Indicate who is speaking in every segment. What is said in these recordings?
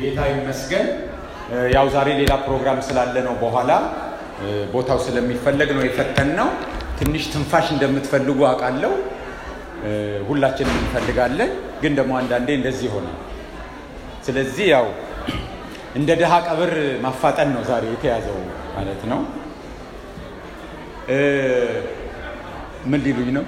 Speaker 1: ጌታ ይመስገን። ያው ዛሬ ሌላ ፕሮግራም ስላለ ነው በኋላ ቦታው ስለሚፈለግ ነው የፈተን ነው። ትንሽ ትንፋሽ እንደምትፈልጉ አውቃለሁ። ሁላችንም እንፈልጋለን፣ ግን ደግሞ አንዳንዴ እንደዚህ ሆነ። ስለዚህ ያው እንደ ድሃ ቀብር ማፋጠን ነው ዛሬ የተያዘው ማለት ነው። ምን ሊሉኝ ነው?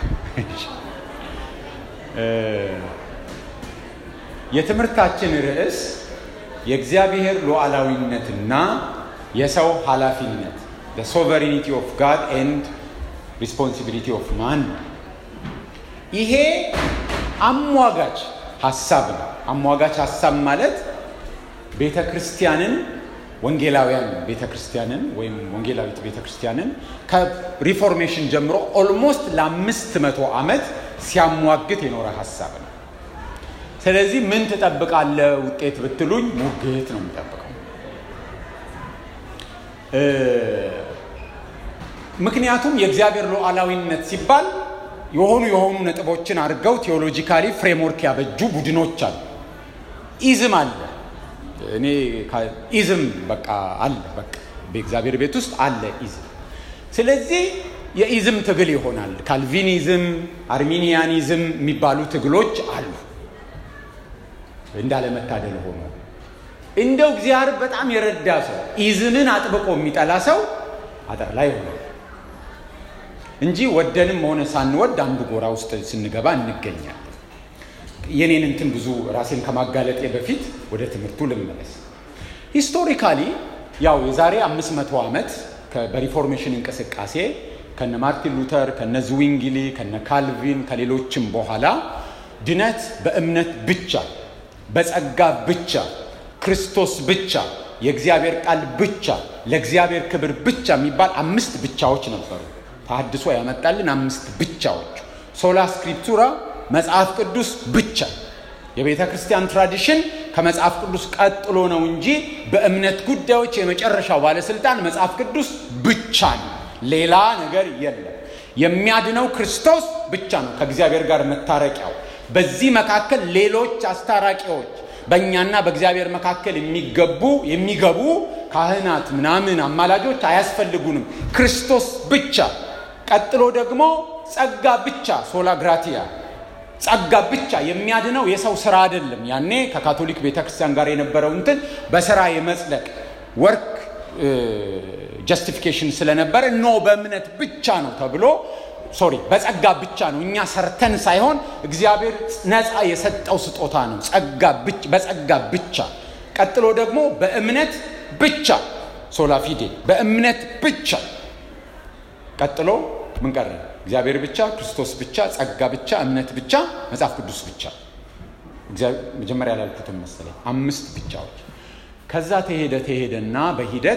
Speaker 1: የትምህርታችን ርዕስ የእግዚአብሔር ሉዓላዊነትና የሰው ኃላፊነት ሶቨሪኒቲ ኦፍ ጋድ ኤንድ ሪስፖንሲቢሊቲ ኦፍ ማን ነው። ይሄ አሟጋች ሀሳብ ነው። አሟጋች ሀሳብ ማለት ቤተ ክርስቲያንን ወንጌላውያን ቤተ ክርስቲያንን ወይም ወንጌላዊት ቤተ ክርስቲያንን ከሪፎርሜሽን ጀምሮ ኦልሞስት ለአምስት መቶ ዓመት ሲያሟግት የኖረ ሀሳብ ነው። ስለዚህ ምን ትጠብቃለህ ውጤት ብትሉኝ ሙግት ነው የምጠብቀው። ምክንያቱም የእግዚአብሔር ሉዓላዊነት ሲባል የሆኑ የሆኑ ነጥቦችን አድርገው ቴዎሎጂካሊ ፍሬምወርክ ያበጁ ቡድኖች አሉ። ኢዝም አለ። እኔ ኢዝም በቃ አለ። በቃ በእግዚአብሔር ቤት ውስጥ አለ ኢዝም። ስለዚህ የኢዝም ትግል ይሆናል። ካልቪኒዝም፣ አርሚኒያኒዝም የሚባሉ ትግሎች አሉ። እንዳለመታደል ሆኖ እንደው እግዚአብሔር በጣም የረዳ ሰው ኢዝምን አጥብቆ የሚጠላ ሰው አጥር ላይ ሆነ እንጂ ወደንም ሆነ ሳንወድ አንዱ ጎራ ውስጥ ስንገባ እንገኛለን። የኔን እንትን ብዙ ራሴን ከማጋለጤ በፊት ወደ ትምህርቱ ልመለስ። ሂስቶሪካሊ ያው የዛሬ አምስት መቶ ዓመት በሪፎርሜሽን እንቅስቃሴ ከነ ማርቲን ሉተር ከነ ዝዊንግሊ ከነ ካልቪን ከሌሎችም በኋላ ድነት በእምነት ብቻ በጸጋ ብቻ ክርስቶስ ብቻ የእግዚአብሔር ቃል ብቻ ለእግዚአብሔር ክብር ብቻ የሚባል አምስት ብቻዎች ነበሩ። ተሐድሶ ያመጣልን አምስት ብቻዎች ሶላ ስክሪፕቱራ መጽሐፍ ቅዱስ ብቻ። የቤተ ክርስቲያን ትራዲሽን ከመጽሐፍ ቅዱስ ቀጥሎ ነው እንጂ በእምነት ጉዳዮች የመጨረሻው ባለስልጣን መጽሐፍ ቅዱስ ብቻ ነው። ሌላ ነገር የለም። የሚያድነው ክርስቶስ ብቻ ነው ከእግዚአብሔር ጋር መታረቂያው። በዚህ መካከል ሌሎች አስታራቂዎች በእኛና በእግዚአብሔር መካከል የሚገቡ የሚገቡ ካህናት ምናምን አማላጆች አያስፈልጉንም። ክርስቶስ ብቻ። ቀጥሎ ደግሞ ጸጋ ብቻ ሶላ ግራቲያ ጸጋ ብቻ የሚያድነው የሰው ስራ አይደለም። ያኔ ከካቶሊክ ቤተክርስቲያን ጋር የነበረው እንትን በስራ የመጽደቅ ወርክ ጀስቲፊኬሽን ስለነበረ ኖ በእምነት ብቻ ነው ተብሎ ሶሪ በጸጋ ብቻ ነው። እኛ ሰርተን ሳይሆን እግዚአብሔር ነፃ የሰጠው ስጦታ ነው። በጸጋ ብቻ። ቀጥሎ ደግሞ በእምነት ብቻ ሶላ ፊዴ በእምነት ብቻ። ቀጥሎ ምን ቀረ? እግዚአብሔር ብቻ፣ ክርስቶስ ብቻ፣ ጸጋ ብቻ፣ እምነት ብቻ፣ መጽሐፍ ቅዱስ ብቻ። መጀመሪያ ያላልኩትም መሰለኝ አምስት ብቻዎች። ከዛ ተሄደ ተሄደና በሂደት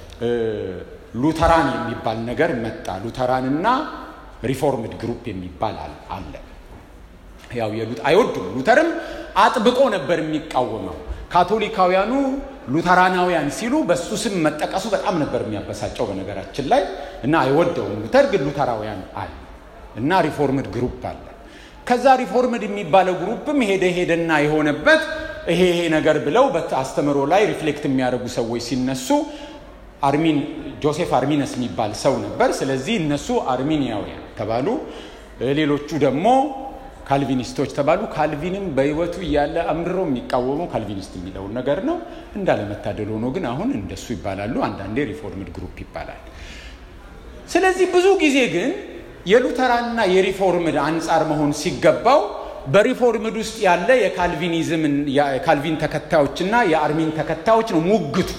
Speaker 1: ሉተራን የሚባል ነገር መጣ። ሉተራንና ሪፎርምድ ግሩፕ የሚባል አለ። ያው የሉት አይወዱም። ሉተርም አጥብቆ ነበር የሚቃወመው። ካቶሊካውያኑ ሉተራናውያን ሲሉ በሱ ስም መጠቀሱ በጣም ነበር የሚያበሳጨው በነገራችን ላይ እና አይወደውም። ሉተር ግን ሉተራውያን አለ እና ሪፎርምድ ግሩፕ አለ። ከዛ ሪፎርምድ የሚባለው ግሩፕም ሄደ ሄደና የሆነበት ይሄ ይሄ ነገር ብለው በአስተምሮ ላይ ሪፍሌክት የሚያደርጉ ሰዎች ሲነሱ አርሚን ጆሴፍ አርሚነስ የሚባል ሰው ነበር። ስለዚህ እነሱ አርሚኒያውያን ተባሉ። ሌሎቹ ደግሞ ካልቪኒስቶች ተባሉ። ካልቪንም በሕይወቱ እያለ አምርሮ የሚቃወመው ካልቪኒስት የሚለውን ነገር ነው። እንዳለመታደል ሆኖ ግን አሁን እንደሱ ይባላሉ። አንዳንዴ ሪፎርምድ ግሩፕ ይባላል። ስለዚህ ብዙ ጊዜ ግን የሉተራንና የሪፎርምድ አንጻር መሆን ሲገባው በሪፎርምድ ውስጥ ያለ የካልቪኒዝም የካልቪን ተከታዮችና የአርሚን ተከታዮች ነው ሙግቱ።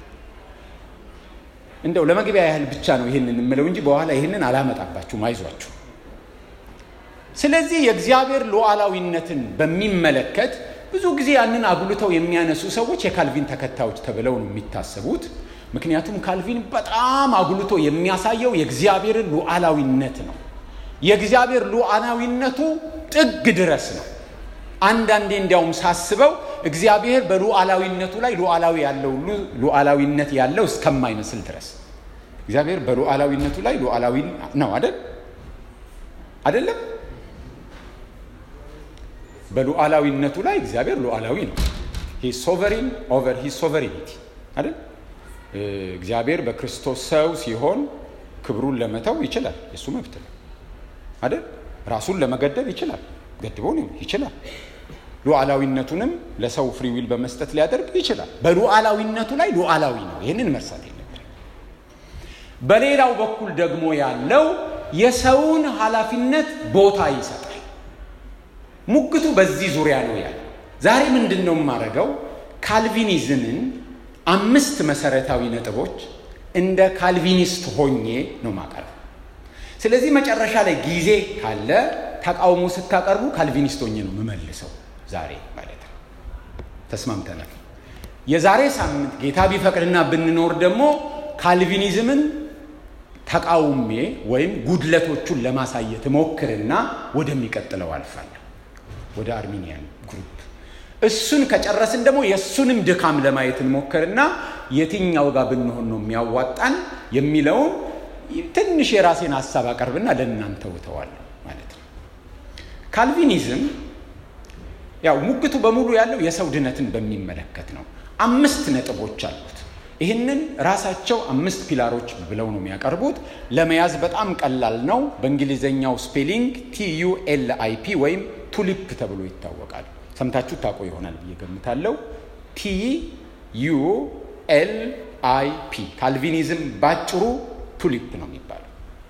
Speaker 1: እንደው ለመግቢያ ያህል ብቻ ነው ይህንን የምለው እንጂ በኋላ ይህንን አላመጣባችሁም፣ አይዟችሁ። ስለዚህ የእግዚአብሔር ሉዓላዊነትን በሚመለከት ብዙ ጊዜ ያንን አጉልተው የሚያነሱ ሰዎች የካልቪን ተከታዮች ተብለው ነው የሚታሰቡት። ምክንያቱም ካልቪን በጣም አጉልቶ የሚያሳየው የእግዚአብሔርን ሉዓላዊነት ነው። የእግዚአብሔር ሉዓላዊነቱ ጥግ ድረስ ነው። አንዳንዴ እንዲያውም ሳስበው እግዚአብሔር በሉዓላዊነቱ ላይ ሉዓላዊ ያለው ሁሉ ሉዓላዊነት ያለው እስከማይመስል ድረስ እግዚአብሔር በሉዓላዊነቱ ላይ ሉዓላዊ ነው አይደል? አይደለም? በሉዓላዊነቱ ላይ እግዚአብሔር ሉዓላዊ ነው። ሶቨሪን ኦቨር ሂ ሶቨሪኒቲ አይደል? እግዚአብሔር በክርስቶስ ሰው ሲሆን ክብሩን ለመተው ይችላል፣ የእሱ መብት ነው አይደል? ራሱን ለመገደብ ይችላል፣ ገድቦ ይችላል። ሉዓላዊነቱንም ለሰው ፍሪዊል በመስጠት ሊያደርግ ይችላል። በሉዓላዊነቱ ላይ ሉዓላዊ ነው። ይህንን መርሳት የለብን። በሌላው በኩል ደግሞ ያለው የሰውን ኃላፊነት ቦታ ይሰጣል። ሙግቱ በዚህ ዙሪያ ነው ያለው። ዛሬ ምንድን ነው የማደርገው? ካልቪኒዝምን አምስት መሰረታዊ ነጥቦች እንደ ካልቪኒስት ሆኜ ነው ማቀርብ። ስለዚህ መጨረሻ ላይ ጊዜ ካለ ተቃውሞ ስታቀርቡ ካልቪኒስት ሆኜ ነው የምመልሰው። ዛሬ ማለት ነው። ተስማምተናል። የዛሬ ሳምንት ጌታ ቢፈቅድና ብንኖር ደግሞ ካልቪኒዝምን ተቃውሜ ወይም ጉድለቶቹን ለማሳየት ሞክርና ወደሚቀጥለው አልፋለሁ፣ ወደ አርሚኒያን ግሩፕ። እሱን ከጨረስን ደግሞ የእሱንም ድካም ለማየት እንሞክርና የትኛው ጋር ብንሆን ነው የሚያዋጣን የሚለውን ትንሽ የራሴን ሀሳብ አቀርብና ለእናንተ ውተዋለሁ ማለት ነው። ካልቪኒዝም ያው ሙግቱ በሙሉ ያለው የሰው ድነትን በሚመለከት ነው። አምስት ነጥቦች አሉት። ይህንን ራሳቸው አምስት ፒላሮች ብለው ነው የሚያቀርቡት። ለመያዝ በጣም ቀላል ነው። በእንግሊዝኛው ስፔሊንግ ቲዩኤልአይፒ ወይም ቱሊፕ ተብሎ ይታወቃል። ሰምታችሁ ታውቁ ይሆናል ብዬ ገምታለሁ። ቲ ዩ ኤል አይ ፒ ካልቪኒዝም ባጭሩ ቱሊፕ ነው የሚባለው።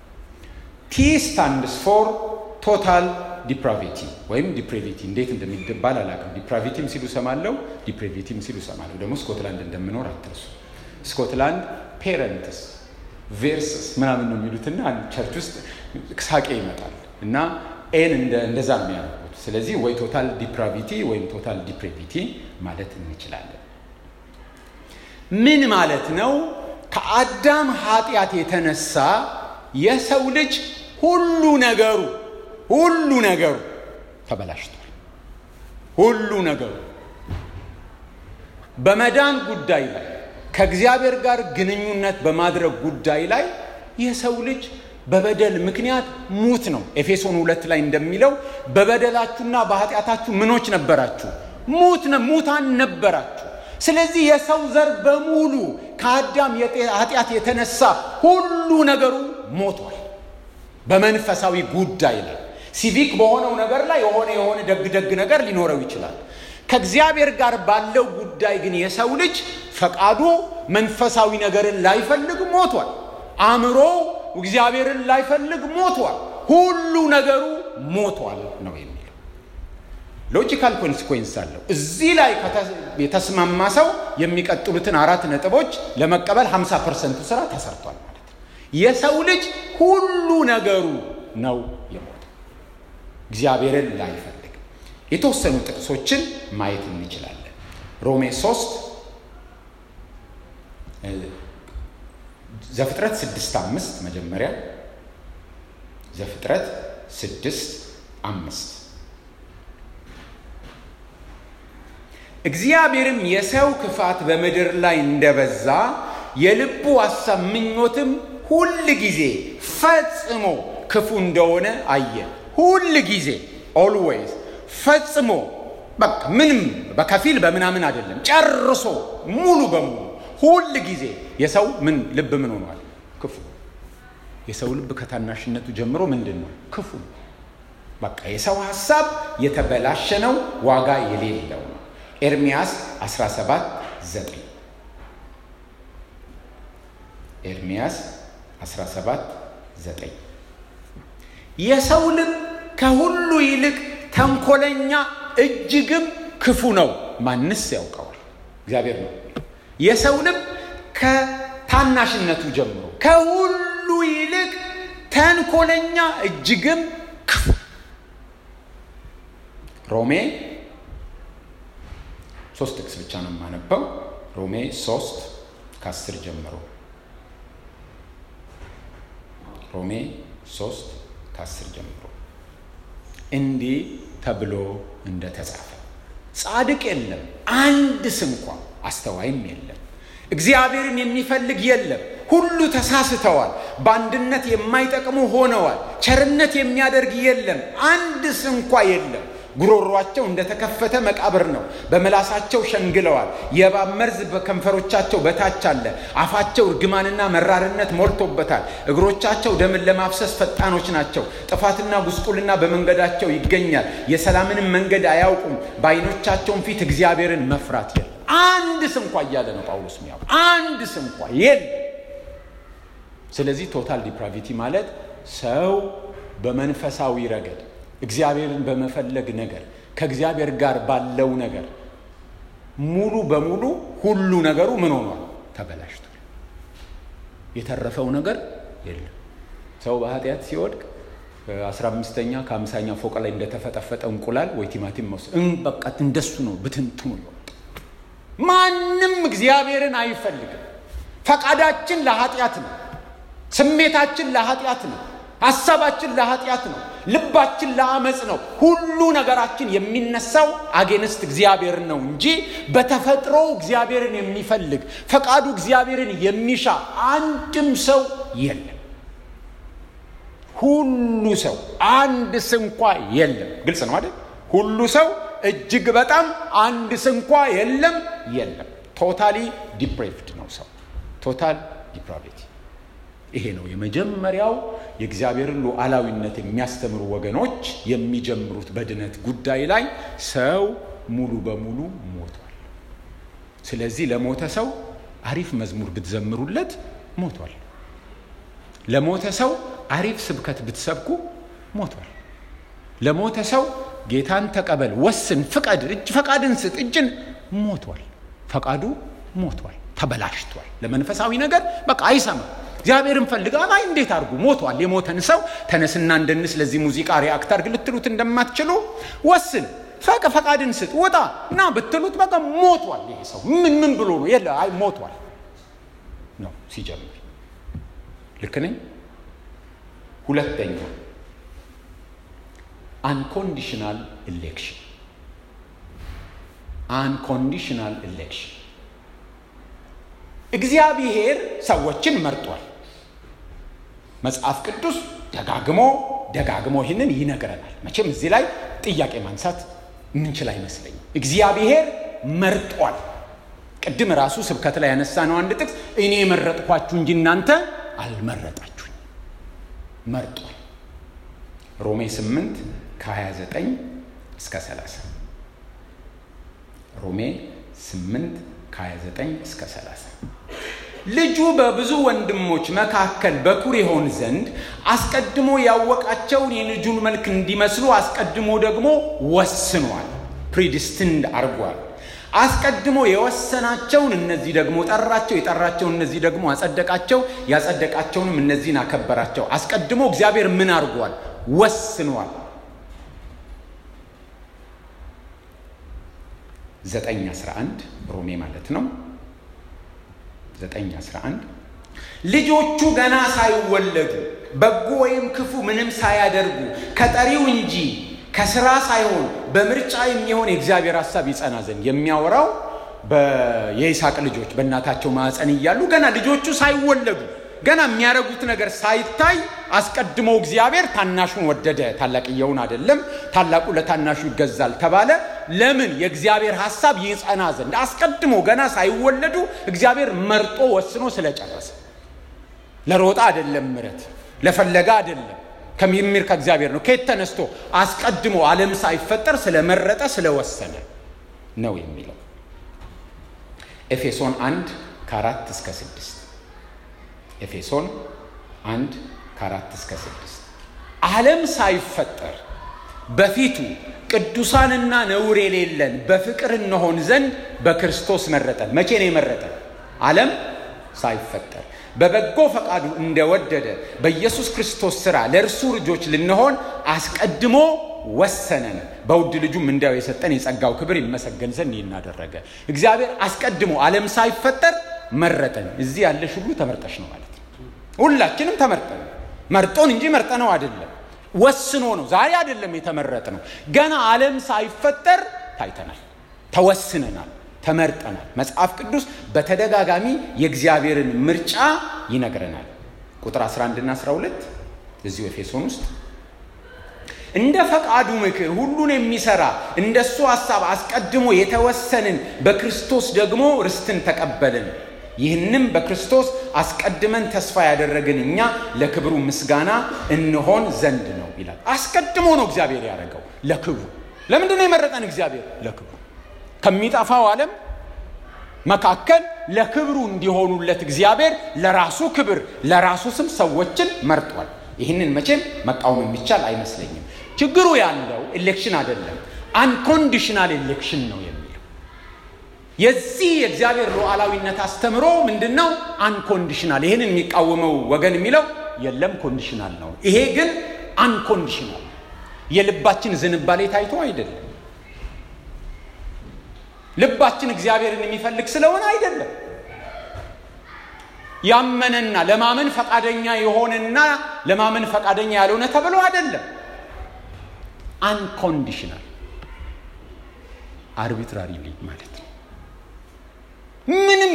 Speaker 1: ቲ ስታንድስ ፎር ቶታል ዲፕራቪቲ ወይም ዲፕሬቪቲ እንዴት እንደሚባል አላውቅም። ዲፕራቪቲም ሲሉ ሰማለው፣ ዲፕሬቪቲም ሲሉ ሰማለሁ። ደግሞ ስኮትላንድ እንደምኖር አትርሱ። ስኮትላንድ ፔረንትስ ቬርስስ ምናምን ነው የሚሉትና ቸርች ውስጥ ሳቄ ይመጣል እና ኤን እንደዛ ነው የሚያደርጉት። ስለዚህ ወይ ቶታል ዲፕራቪቲ ወይም ቶታል ዲፕሬቪቲ ማለት እንችላለን። ምን ማለት ነው? ከአዳም ኃጢአት የተነሳ የሰው ልጅ ሁሉ ነገሩ ሁሉ ነገሩ ተበላሽቷል። ሁሉ ነገሩ በመዳን ጉዳይ ላይ ከእግዚአብሔር ጋር ግንኙነት በማድረግ ጉዳይ ላይ የሰው ልጅ በበደል ምክንያት ሙት ነው። ኤፌሶን ሁለት ላይ እንደሚለው በበደላችሁና በኃጢአታችሁ ምኖች ነበራችሁ? ሙት ሙታን ነበራችሁ። ስለዚህ የሰው ዘር በሙሉ ከአዳም ኃጢአት የተነሳ ሁሉ ነገሩ ሞቷል። በመንፈሳዊ ጉዳይ ላይ ሲቪክ በሆነው ነገር ላይ የሆነ የሆነ ደግ ደግ ነገር ሊኖረው ይችላል። ከእግዚአብሔር ጋር ባለው ጉዳይ ግን የሰው ልጅ ፈቃዱ መንፈሳዊ ነገርን ላይፈልግ ሞቷል። አእምሮ እግዚአብሔርን ላይፈልግ ሞቷል። ሁሉ ነገሩ ሞቷል ነው የሚለው። ሎጂካል ኮንሲኮንስ አለው። እዚህ ላይ የተስማማ ሰው የሚቀጥሉትን አራት ነጥቦች ለመቀበል 50 ፐርሰንቱ ስራ ተሰርቷል ማለት ነው። የሰው ልጅ ሁሉ ነገሩ ነው የሞተው እግዚአብሔርን ላይፈልግ። የተወሰኑ ጥቅሶችን ማየት እንችላለን። ሮሜ 3 ዘፍጥረት ስድስት አምስት መጀመሪያ ዘፍጥረት ስድስት አምስት እግዚአብሔርም የሰው ክፋት በምድር ላይ እንደበዛ የልቡ ሐሳብ ምኞትም ሁል ጊዜ ፈጽሞ ክፉ እንደሆነ አየ። ሁል ጊዜ ኦልዌይዝ ፈጽሞ በቃ ምንም በከፊል በምናምን አይደለም፣ ጨርሶ ሙሉ በሙሉ ሁል ጊዜ የሰው ምን ልብ ምን ሆኗል? ክፉ። የሰው ልብ ከታናሽነቱ ጀምሮ ምንድን ነው? ክፉ። በቃ የሰው ሀሳብ የተበላሸ ነው፣ ዋጋ የሌለው ነው። ኤርሚያስ 17 9 ኤርሚያስ 17 9 የሰው ልብ ከሁሉ ይልቅ ተንኮለኛ እጅግም ክፉ ነው፣ ማንስ ያውቀዋል? እግዚአብሔር ነው። የሰው ልብ ከታናሽነቱ ጀምሮ ከሁሉ ይልቅ ተንኮለኛ እጅግም ክፉ። ሮሜ ሶስት ጥቅስ ብቻ ነው የማነበው። ሮሜ ሶስት ከአስር ጀምሮ ሮሜ ሶስት ከአስር ጀምሮ እንዲህ ተብሎ እንደተጻፈ ጻድቅ የለም አንድስ እንኳ አስተዋይም የለም፣ እግዚአብሔርን የሚፈልግ የለም። ሁሉ ተሳስተዋል፣ በአንድነት የማይጠቅሙ ሆነዋል። ቸርነት የሚያደርግ የለም፣ አንድስ እንኳ የለም። ጉሮሯቸው እንደተከፈተ መቃብር ነው። በምላሳቸው ሸንግለዋል። የእባብ መርዝ በከንፈሮቻቸው በታች አለ። አፋቸው እርግማንና መራርነት ሞልቶበታል። እግሮቻቸው ደምን ለማፍሰስ ፈጣኖች ናቸው። ጥፋትና ጉስቁልና በመንገዳቸው ይገኛል። የሰላምንም መንገድ አያውቁም። በዓይኖቻቸውም ፊት እግዚአብሔርን መፍራት የለም። አንድ ስንኳ እያለ ነው ጳውሎስ ሚያ አንድ ስንኳ የለም። ስለዚህ ቶታል ዲፕራቪቲ ማለት ሰው በመንፈሳዊ ረገድ እግዚአብሔርን በመፈለግ ነገር ከእግዚአብሔር ጋር ባለው ነገር ሙሉ በሙሉ ሁሉ ነገሩ ምን ሆኗል? ተበላሽቷል። የተረፈው ነገር የለም። ሰው በኃጢአት ሲወድቅ አስራ አምስተኛ ከአምሳኛ ፎቅ ላይ እንደተፈጠፈጠ እንቁላል ወይ ቲማቲም መውሰድ በቃ እንደሱ ነው ብትንትኑ ይወጣ። ማንም እግዚአብሔርን አይፈልግም። ፈቃዳችን ለኃጢአት ነው። ስሜታችን ለኃጢአት ነው። ሀሳባችን ለኃጢአት ነው። ልባችን ለአመፅ ነው። ሁሉ ነገራችን የሚነሳው አጌንስት እግዚአብሔር ነው እንጂ በተፈጥሮ እግዚአብሔርን የሚፈልግ ፈቃዱ እግዚአብሔርን የሚሻ አንድም ሰው የለም። ሁሉ ሰው አንድ ስንኳ የለም። ግልጽ ነው አይደል? ሁሉ ሰው እጅግ በጣም አንድ ስንኳ የለም የለም። ቶታሊ ዲፕሬቭድ ነው ሰው ቶታል ዲፕራቪቲ ይሄ ነው የመጀመሪያው የእግዚአብሔርን ሉዓላዊነት የሚያስተምሩ ወገኖች የሚጀምሩት በድነት ጉዳይ ላይ ሰው ሙሉ በሙሉ ሞቷል። ስለዚህ ለሞተ ሰው አሪፍ መዝሙር ብትዘምሩለት ሞቷል። ለሞተ ሰው አሪፍ ስብከት ብትሰብኩ ሞቷል። ለሞተ ሰው ጌታን ተቀበል፣ ወስን፣ ፍቀድ፣ እጅ ፈቃድን ስጥ፣ እጅን ሞቷል። ፈቃዱ ሞቷል፣ ተበላሽቷል። ለመንፈሳዊ ነገር በቃ አይሰማም። እግዚአብሔርን ፈልጋ አይ እንዴት አድርጉ ሞቷል። የሞተን ሰው ተነስና እንደንስ ለዚህ ሙዚቃ ሪአክት አድርግ ልትሉት እንደማትችሉ ወስን፣ ፈቅ ፈቃድን ስጥ፣ ውጣ እና ብትሉት በቃ ሞቷል። ይሄ ሰው ምን ምን ብሎ ነው የለ አይ ሞቷል ነው ሲጀምር። ልክ ነኝ? ሁለተኛው አንኮንዲሽናል ኢሌክሽን አንኮንዲሽናል ኢሌክሽን እግዚአብሔር ሰዎችን መርጧል። መጽሐፍ ቅዱስ ደጋግሞ ደጋግሞ ይህንን ይነግረናል። መቼም እዚህ ላይ ጥያቄ ማንሳት የምንችል አይመስለኝም። እግዚአብሔር መርጧል። ቅድም ራሱ ስብከት ላይ ያነሳ ነው አንድ ጥቅስ እኔ የመረጥኳችሁ እንጂ እናንተ አልመረጣችሁኝ። መርጧል። ሮሜ 8 ከ29 እስከ 30 ሮሜ 8 ከ29 እስከ 30 ልጁ በብዙ ወንድሞች መካከል በኩር ይሆን ዘንድ አስቀድሞ ያወቃቸውን የልጁን መልክ እንዲመስሉ አስቀድሞ ደግሞ ወስኗል። ፕሪዲስትንድ አርጓል። አስቀድሞ የወሰናቸውን እነዚህ ደግሞ ጠራቸው፣ የጠራቸውን እነዚህ ደግሞ አጸደቃቸው፣ ያጸደቃቸውንም እነዚህን አከበራቸው። አስቀድሞ እግዚአብሔር ምን አርጓል? ወስኗል። ዘጠኝ አስራ አንድ ሮሜ ማለት ነው። ዘጠኝ አስራ አንድ ልጆቹ ገና ሳይወለዱ በጎ ወይም ክፉ ምንም ሳያደርጉ ከጠሪው እንጂ ከስራ ሳይሆን በምርጫ የሚሆን የእግዚአብሔር ሀሳብ ይጸና ዘንድ የሚያወራው የይስሐቅ ልጆች በእናታቸው ማዕፀን እያሉ ገና ልጆቹ ሳይወለዱ ገና የሚያደርጉት ነገር ሳይታይ አስቀድሞ እግዚአብሔር ታናሹን ወደደ፣ ታላቅየውን አይደለም። ታላቁ ለታናሹ ይገዛል ተባለ። ለምን? የእግዚአብሔር ሀሳብ ይጸና ዘንድ አስቀድሞ ገና ሳይወለዱ እግዚአብሔር መርጦ ወስኖ ስለጨረሰ። ለሮጣ አይደለም፣ ምረት ለፈለጋ አይደለም፣ ከሚምር ከእግዚአብሔር ነው። ከየት ተነስቶ? አስቀድሞ ዓለም ሳይፈጠር ስለመረጠ ስለወሰነ ነው የሚለው ኤፌሶን አንድ ከአራት እስከ ስድስት ኤፌሶን አንድ ከአራት እስከ ስድስት ዓለም ሳይፈጠር በፊቱ ቅዱሳንና ነውር የሌለን በፍቅር እንሆን ዘንድ በክርስቶስ መረጠን። መቼ ነው የመረጠን? ዓለም ሳይፈጠር በበጎ ፈቃዱ እንደወደደ በኢየሱስ ክርስቶስ ሥራ ለእርሱ ልጆች ልንሆን አስቀድሞ ወሰነን። በውድ ልጁም እንዲያው የሰጠን የጸጋው ክብር ይመሰገን ዘንድ ይናደረገ እግዚአብሔር አስቀድሞ ዓለም ሳይፈጠር መረጠን። እዚህ ያለሽ ሁሉ ተመርጠሽ ነው ማለት ነው። ሁላችንም ተመርጠን መርጦን እንጂ መርጠነው አይደለም፣ ወስኖ ነው። ዛሬ አይደለም የተመረጥ ነው። ገና ዓለም ሳይፈጠር ታይተናል፣ ተወስነናል፣ ተመርጠናል። መጽሐፍ ቅዱስ በተደጋጋሚ የእግዚአብሔርን ምርጫ ይነግረናል። ቁጥር 11 እና 12 እዚሁ ኤፌሶን ውስጥ እንደ ፈቃዱ ምክር ሁሉን የሚሰራ እንደሱ ሐሳብ አስቀድሞ የተወሰንን በክርስቶስ ደግሞ ርስትን ተቀበልን። ይህንም በክርስቶስ አስቀድመን ተስፋ ያደረግን እኛ ለክብሩ ምስጋና እንሆን ዘንድ ነው ይላል። አስቀድሞ ነው እግዚአብሔር ያደረገው ለክብሩ። ለምንድን ነው የመረጠን እግዚአብሔር? ለክብሩ ከሚጠፋው ዓለም መካከል ለክብሩ እንዲሆኑለት እግዚአብሔር ለራሱ ክብር ለራሱ ስም ሰዎችን መርጧል። ይህንን መቼም መቃወም የሚቻል አይመስለኝም። ችግሩ ያለው ኤሌክሽን አይደለም፣ አንኮንዲሽናል ኤሌክሽን ነው የሚለው የዚህ የእግዚአብሔር ሉዓላዊነት አስተምሮ ምንድን ነው? አንኮንዲሽናል። ይህንን የሚቃወመው ወገን የሚለው የለም ኮንዲሽናል ነው። ይሄ ግን አንኮንዲሽናል የልባችን ዝንባሌ ታይቶ አይደለም ልባችን እግዚአብሔርን የሚፈልግ ስለሆነ አይደለም። ያመነና ለማመን ፈቃደኛ የሆነና ለማመን ፈቃደኛ ያልሆነ ተብሎ አይደለም። አንኮንዲሽናል አርቢትራሪሊ ማለት ነው። ምንም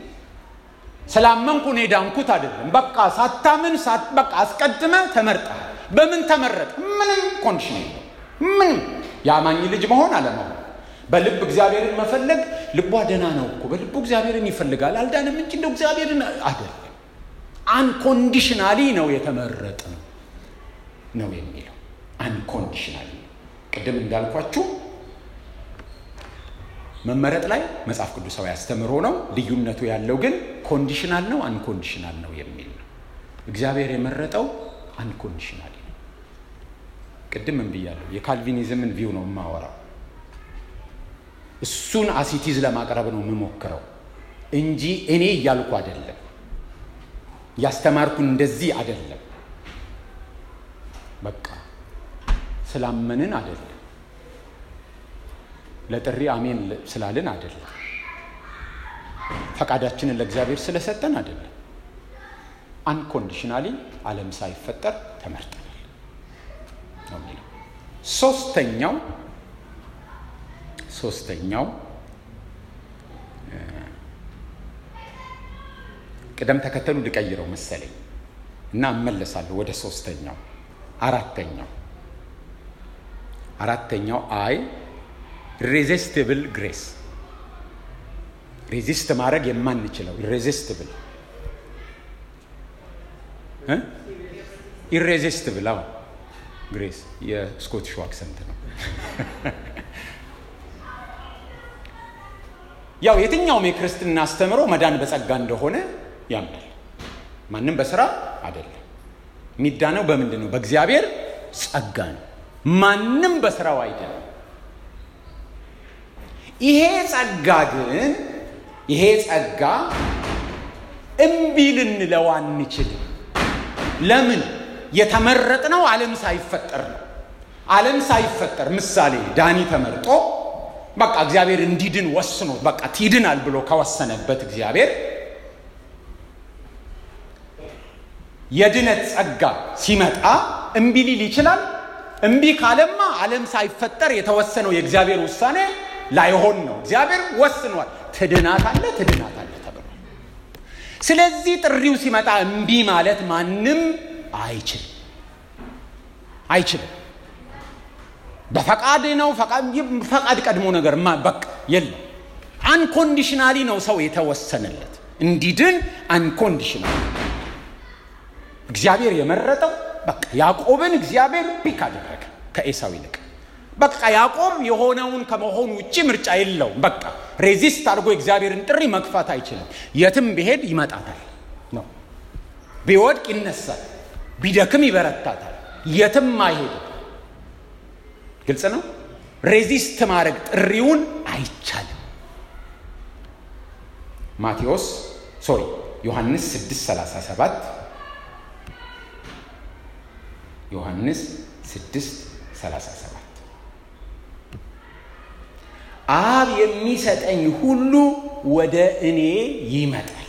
Speaker 1: ስላመንኩ እኔ ዳንኩት አይደለም። በቃ ሳታምን በቃ አስቀድመ ተመርጠሃል። በምን ተመረጥ? ምንም ኮንዲሽን የለው። ምንም የአማኝ ልጅ መሆን አለመሆን በልብ እግዚአብሔርን መፈለግ ልቧ ደህና ነው እኮ በልቡ እግዚአብሔርን ይፈልጋል አልዳንም እንጂ እንደው እግዚአብሔርን አይደለም አንኮንዲሽናሊ ነው የተመረጠ ነው ነው የሚለው አንኮንዲሽናሊ ቅድም እንዳልኳችሁ መመረጥ ላይ መጽሐፍ ቅዱሳዊ አስተምሮ ነው ልዩነቱ ያለው ግን ኮንዲሽናል ነው አንኮንዲሽናል ነው የሚል ነው እግዚአብሔር የመረጠው አንኮንዲሽናሊ ነው ቅድም ምን ብያለሁ የካልቪኒዝምን ቪው ነው የማወራው እሱን አሲቲዝ ለማቅረብ ነው የምሞክረው እንጂ እኔ እያልኩ አይደለም፣ ያስተማርኩ እንደዚህ አይደለም። በቃ ስላመንን አይደለም፣ ለጥሪ አሜን ስላልን አይደለም፣ ፈቃዳችንን ለእግዚአብሔር ስለሰጠን አይደለም። አንኮንዲሽናሊ ዓለም ሳይፈጠር ተመርጠናል ነው የሚለው ሶስተኛው ሶስተኛው ቅደም ተከተሉ ልቀይረው መሰለኝ እና እመለሳለሁ ወደ ሶስተኛው አራተኛው አራተኛው አይ ኢሬዚስቲብል ግሬስ ሬዚስት ማድረግ የማንችለው ኢሬዚስቲብል ኢሬዚስቲብል አዎ ግሬስ የስኮቲሽ አክሰንት ነው ያው የትኛውም የክርስትና አስተምሮ መዳን በጸጋ እንደሆነ ያምናል። ማንም በስራ አይደለም። የሚዳነው በምንድን ነው? በእግዚአብሔር ጸጋ ነው። ማንም በስራው አይደለም። ይሄ ጸጋ ግን ይሄ ጸጋ እምቢ ልንለው አንችልም። ለምን? የተመረጥነው ዓለም ሳይፈጠር ነው። ዓለም ሳይፈጠር ምሳሌ ዳኒ ተመርጦ በቃ እግዚአብሔር እንዲድን ወስኖ በቃ ትድናል ብሎ ከወሰነበት እግዚአብሔር የድነት ጸጋ ሲመጣ እምቢ ሊል ይችላል። እምቢ ካለማ ዓለም ሳይፈጠር የተወሰነው የእግዚአብሔር ውሳኔ ላይሆን ነው። እግዚአብሔር ወስኗል። ትድናታለ ትድናታለ ተብሏል። ስለዚህ ጥሪው ሲመጣ እምቢ ማለት ማንም አይችልም አይችልም። በፈቃድ ነው ፈቃድ ቀድሞ ነገር በቃ የለም። አንኮንዲሽናሊ ነው ሰው የተወሰነለት እንዲድን አንኮንዲሽናሊ እግዚአብሔር የመረጠው በቃ ያዕቆብን እግዚአብሔር ፒክ አደረገ ከኤሳው ይልቅ። በቃ ያዕቆብ የሆነውን ከመሆኑ ውጭ ምርጫ የለውም። በቃ ሬዚስት አድርጎ የእግዚአብሔርን ጥሪ መግፋት አይችልም። የትም ቢሄድ ይመጣታል ነው። ቢወድቅ ይነሳል፣ ቢደክም ይበረታታል። የትም አይሄድም። ግልጽ ነው። ሬዚስት ማድረግ ጥሪውን አይቻልም። ማቴዎስ ሶሪ ዮሐንስ 637 ዮሐንስ 637 አብ የሚሰጠኝ ሁሉ ወደ እኔ ይመጣል፣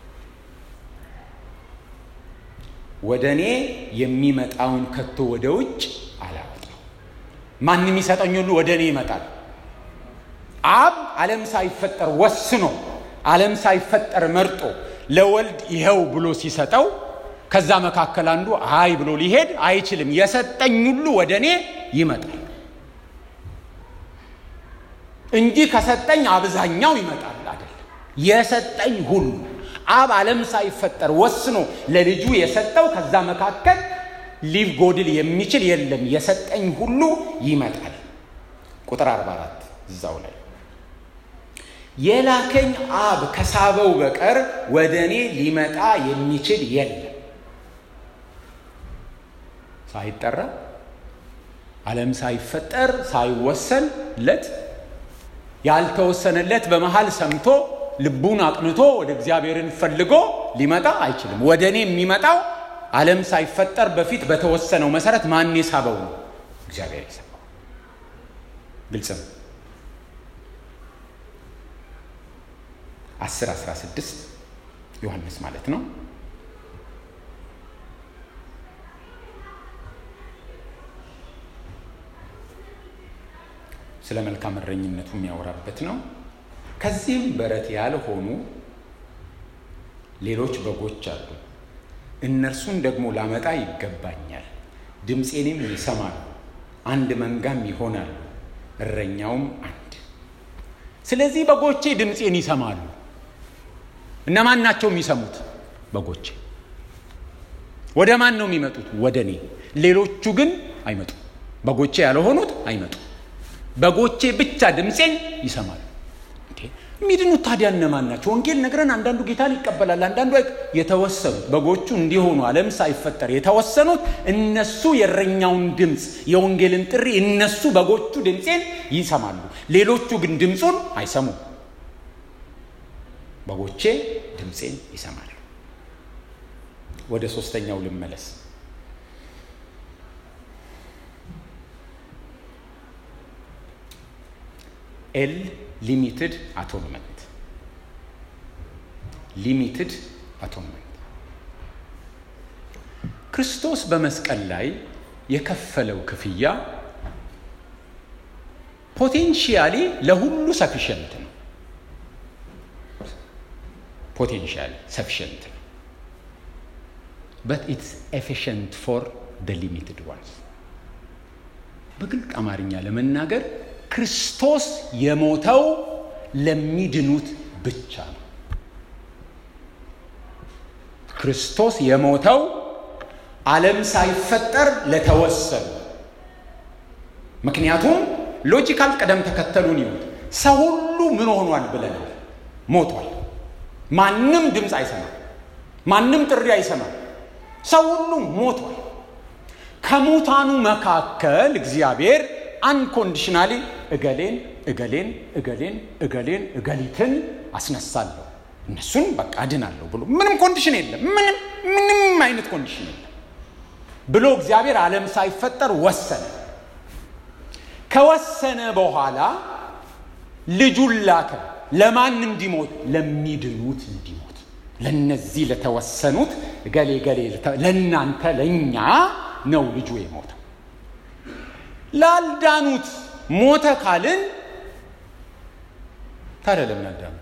Speaker 1: ወደ እኔ የሚመጣውን ከቶ ወደ ውጭ አላወጣው። ማን የሚሰጠኝ ሁሉ ወደ እኔ ይመጣል። አብ ዓለም ሳይፈጠር ወስኖ ዓለም ሳይፈጠር መርጦ ለወልድ ይኸው ብሎ ሲሰጠው ከዛ መካከል አንዱ አይ ብሎ ሊሄድ አይችልም። የሰጠኝ ሁሉ ወደ እኔ ይመጣል እንጂ ከሰጠኝ አብዛኛው ይመጣል አይደለም። የሰጠኝ ሁሉ አብ ዓለም ሳይፈጠር ወስኖ ለልጁ የሰጠው ከዛ መካከል ሊጎድል የሚችል የለም። የሰጠኝ ሁሉ ይመጣል። ቁጥር 44 እዛው ላይ የላከኝ አብ ከሳበው በቀር ወደ እኔ ሊመጣ የሚችል የለም። ሳይጠራ ዓለም ሳይፈጠር ሳይወሰንለት ያልተወሰነለት በመሃል ሰምቶ ልቡን አቅንቶ ወደ እግዚአብሔርን ፈልጎ ሊመጣ አይችልም። ወደ እኔ የሚመጣው ዓለም ሳይፈጠር በፊት በተወሰነው መሰረት ማን የሳበው ነው? እግዚአብሔር የሳበው። ግልጽ ነው። 10 16 ዮሐንስ ማለት ነው። ስለ መልካም እረኝነቱ የሚያወራበት ነው። ከዚህም በረት ያልሆኑ ሌሎች በጎች አሉ። እነርሱን ደግሞ ላመጣ ይገባኛል። ድምፄንም ይሰማሉ፣ አንድ መንጋም ይሆናሉ፣ እረኛውም አንድ። ስለዚህ በጎቼ ድምፄን ይሰማሉ። እነማን ናቸው የሚሰሙት? በጎቼ። ወደ ማን ነው የሚመጡት? ወደ እኔ። ሌሎቹ ግን አይመጡም። በጎቼ ያልሆኑት አይመጡም። በጎቼ ብቻ ድምፄን ይሰማሉ። የሚድኑት ታዲያ እነማን ናቸው? ወንጌል ነግረን አንዳንዱ ጌታን ይቀበላል፣ አንዳንዱ የተወሰኑት በጎቹ እንዲሆኑ ዓለም ሳይፈጠር የተወሰኑት እነሱ የእረኛውን ድምፅ የወንጌልን ጥሪ እነሱ በጎቹ ድምፄን ይሰማሉ። ሌሎቹ ግን ድምፁን አይሰሙም። በጎቼ ድምፄን ይሰማሉ። ወደ ሶስተኛው ልመለስ። ኤል ሊሚትድ አቶንመንት ሊሚትድ አቶንመንት ክርስቶስ በመስቀል ላይ የከፈለው ክፍያ ፖቴንሺያሊ ለሁሉ ሰፊሸንት ነው። ፖቴንሺያሊ ሰፊሸንት ነው። በት ኢትስ ኤፊሽንት ፎር ደ ሊሚትድ ዋንስ። በግልጥ አማርኛ ለመናገር ክርስቶስ የሞተው ለሚድኑት ብቻ ነው። ክርስቶስ የሞተው ዓለም ሳይፈጠር ለተወሰኑ። ምክንያቱም ሎጂካል ቅደም ተከተሉን ይሁት ሰው ሁሉ ምን ሆኗል ብለናል? ሞቷል። ማንም ድምፅ አይሰማም። ማንም ጥሪ አይሰማም። ሰው ሁሉ ሞቷል። ከሙታኑ መካከል እግዚአብሔር አንኮንዲሽናሊ እገሌን እገሌን እገሌን እገሌን እገሊትን አስነሳለሁ እነሱን በቃ አድናለሁ ብሎ ምንም ኮንዲሽን የለም። ምንም ምንም አይነት ኮንዲሽን የለም ብሎ እግዚአብሔር ዓለም ሳይፈጠር ወሰነ። ከወሰነ በኋላ ልጁን ላከ። ለማን እንዲሞት? ለሚድኑት እንዲሞት፣ ለነዚህ ለተወሰኑት እገሌ እገሌ ለእናንተ ለእኛ ነው ልጁ የሞተው። ላልዳኑት ሞተ ካልን ታዲያ ለምን አልዳኑ?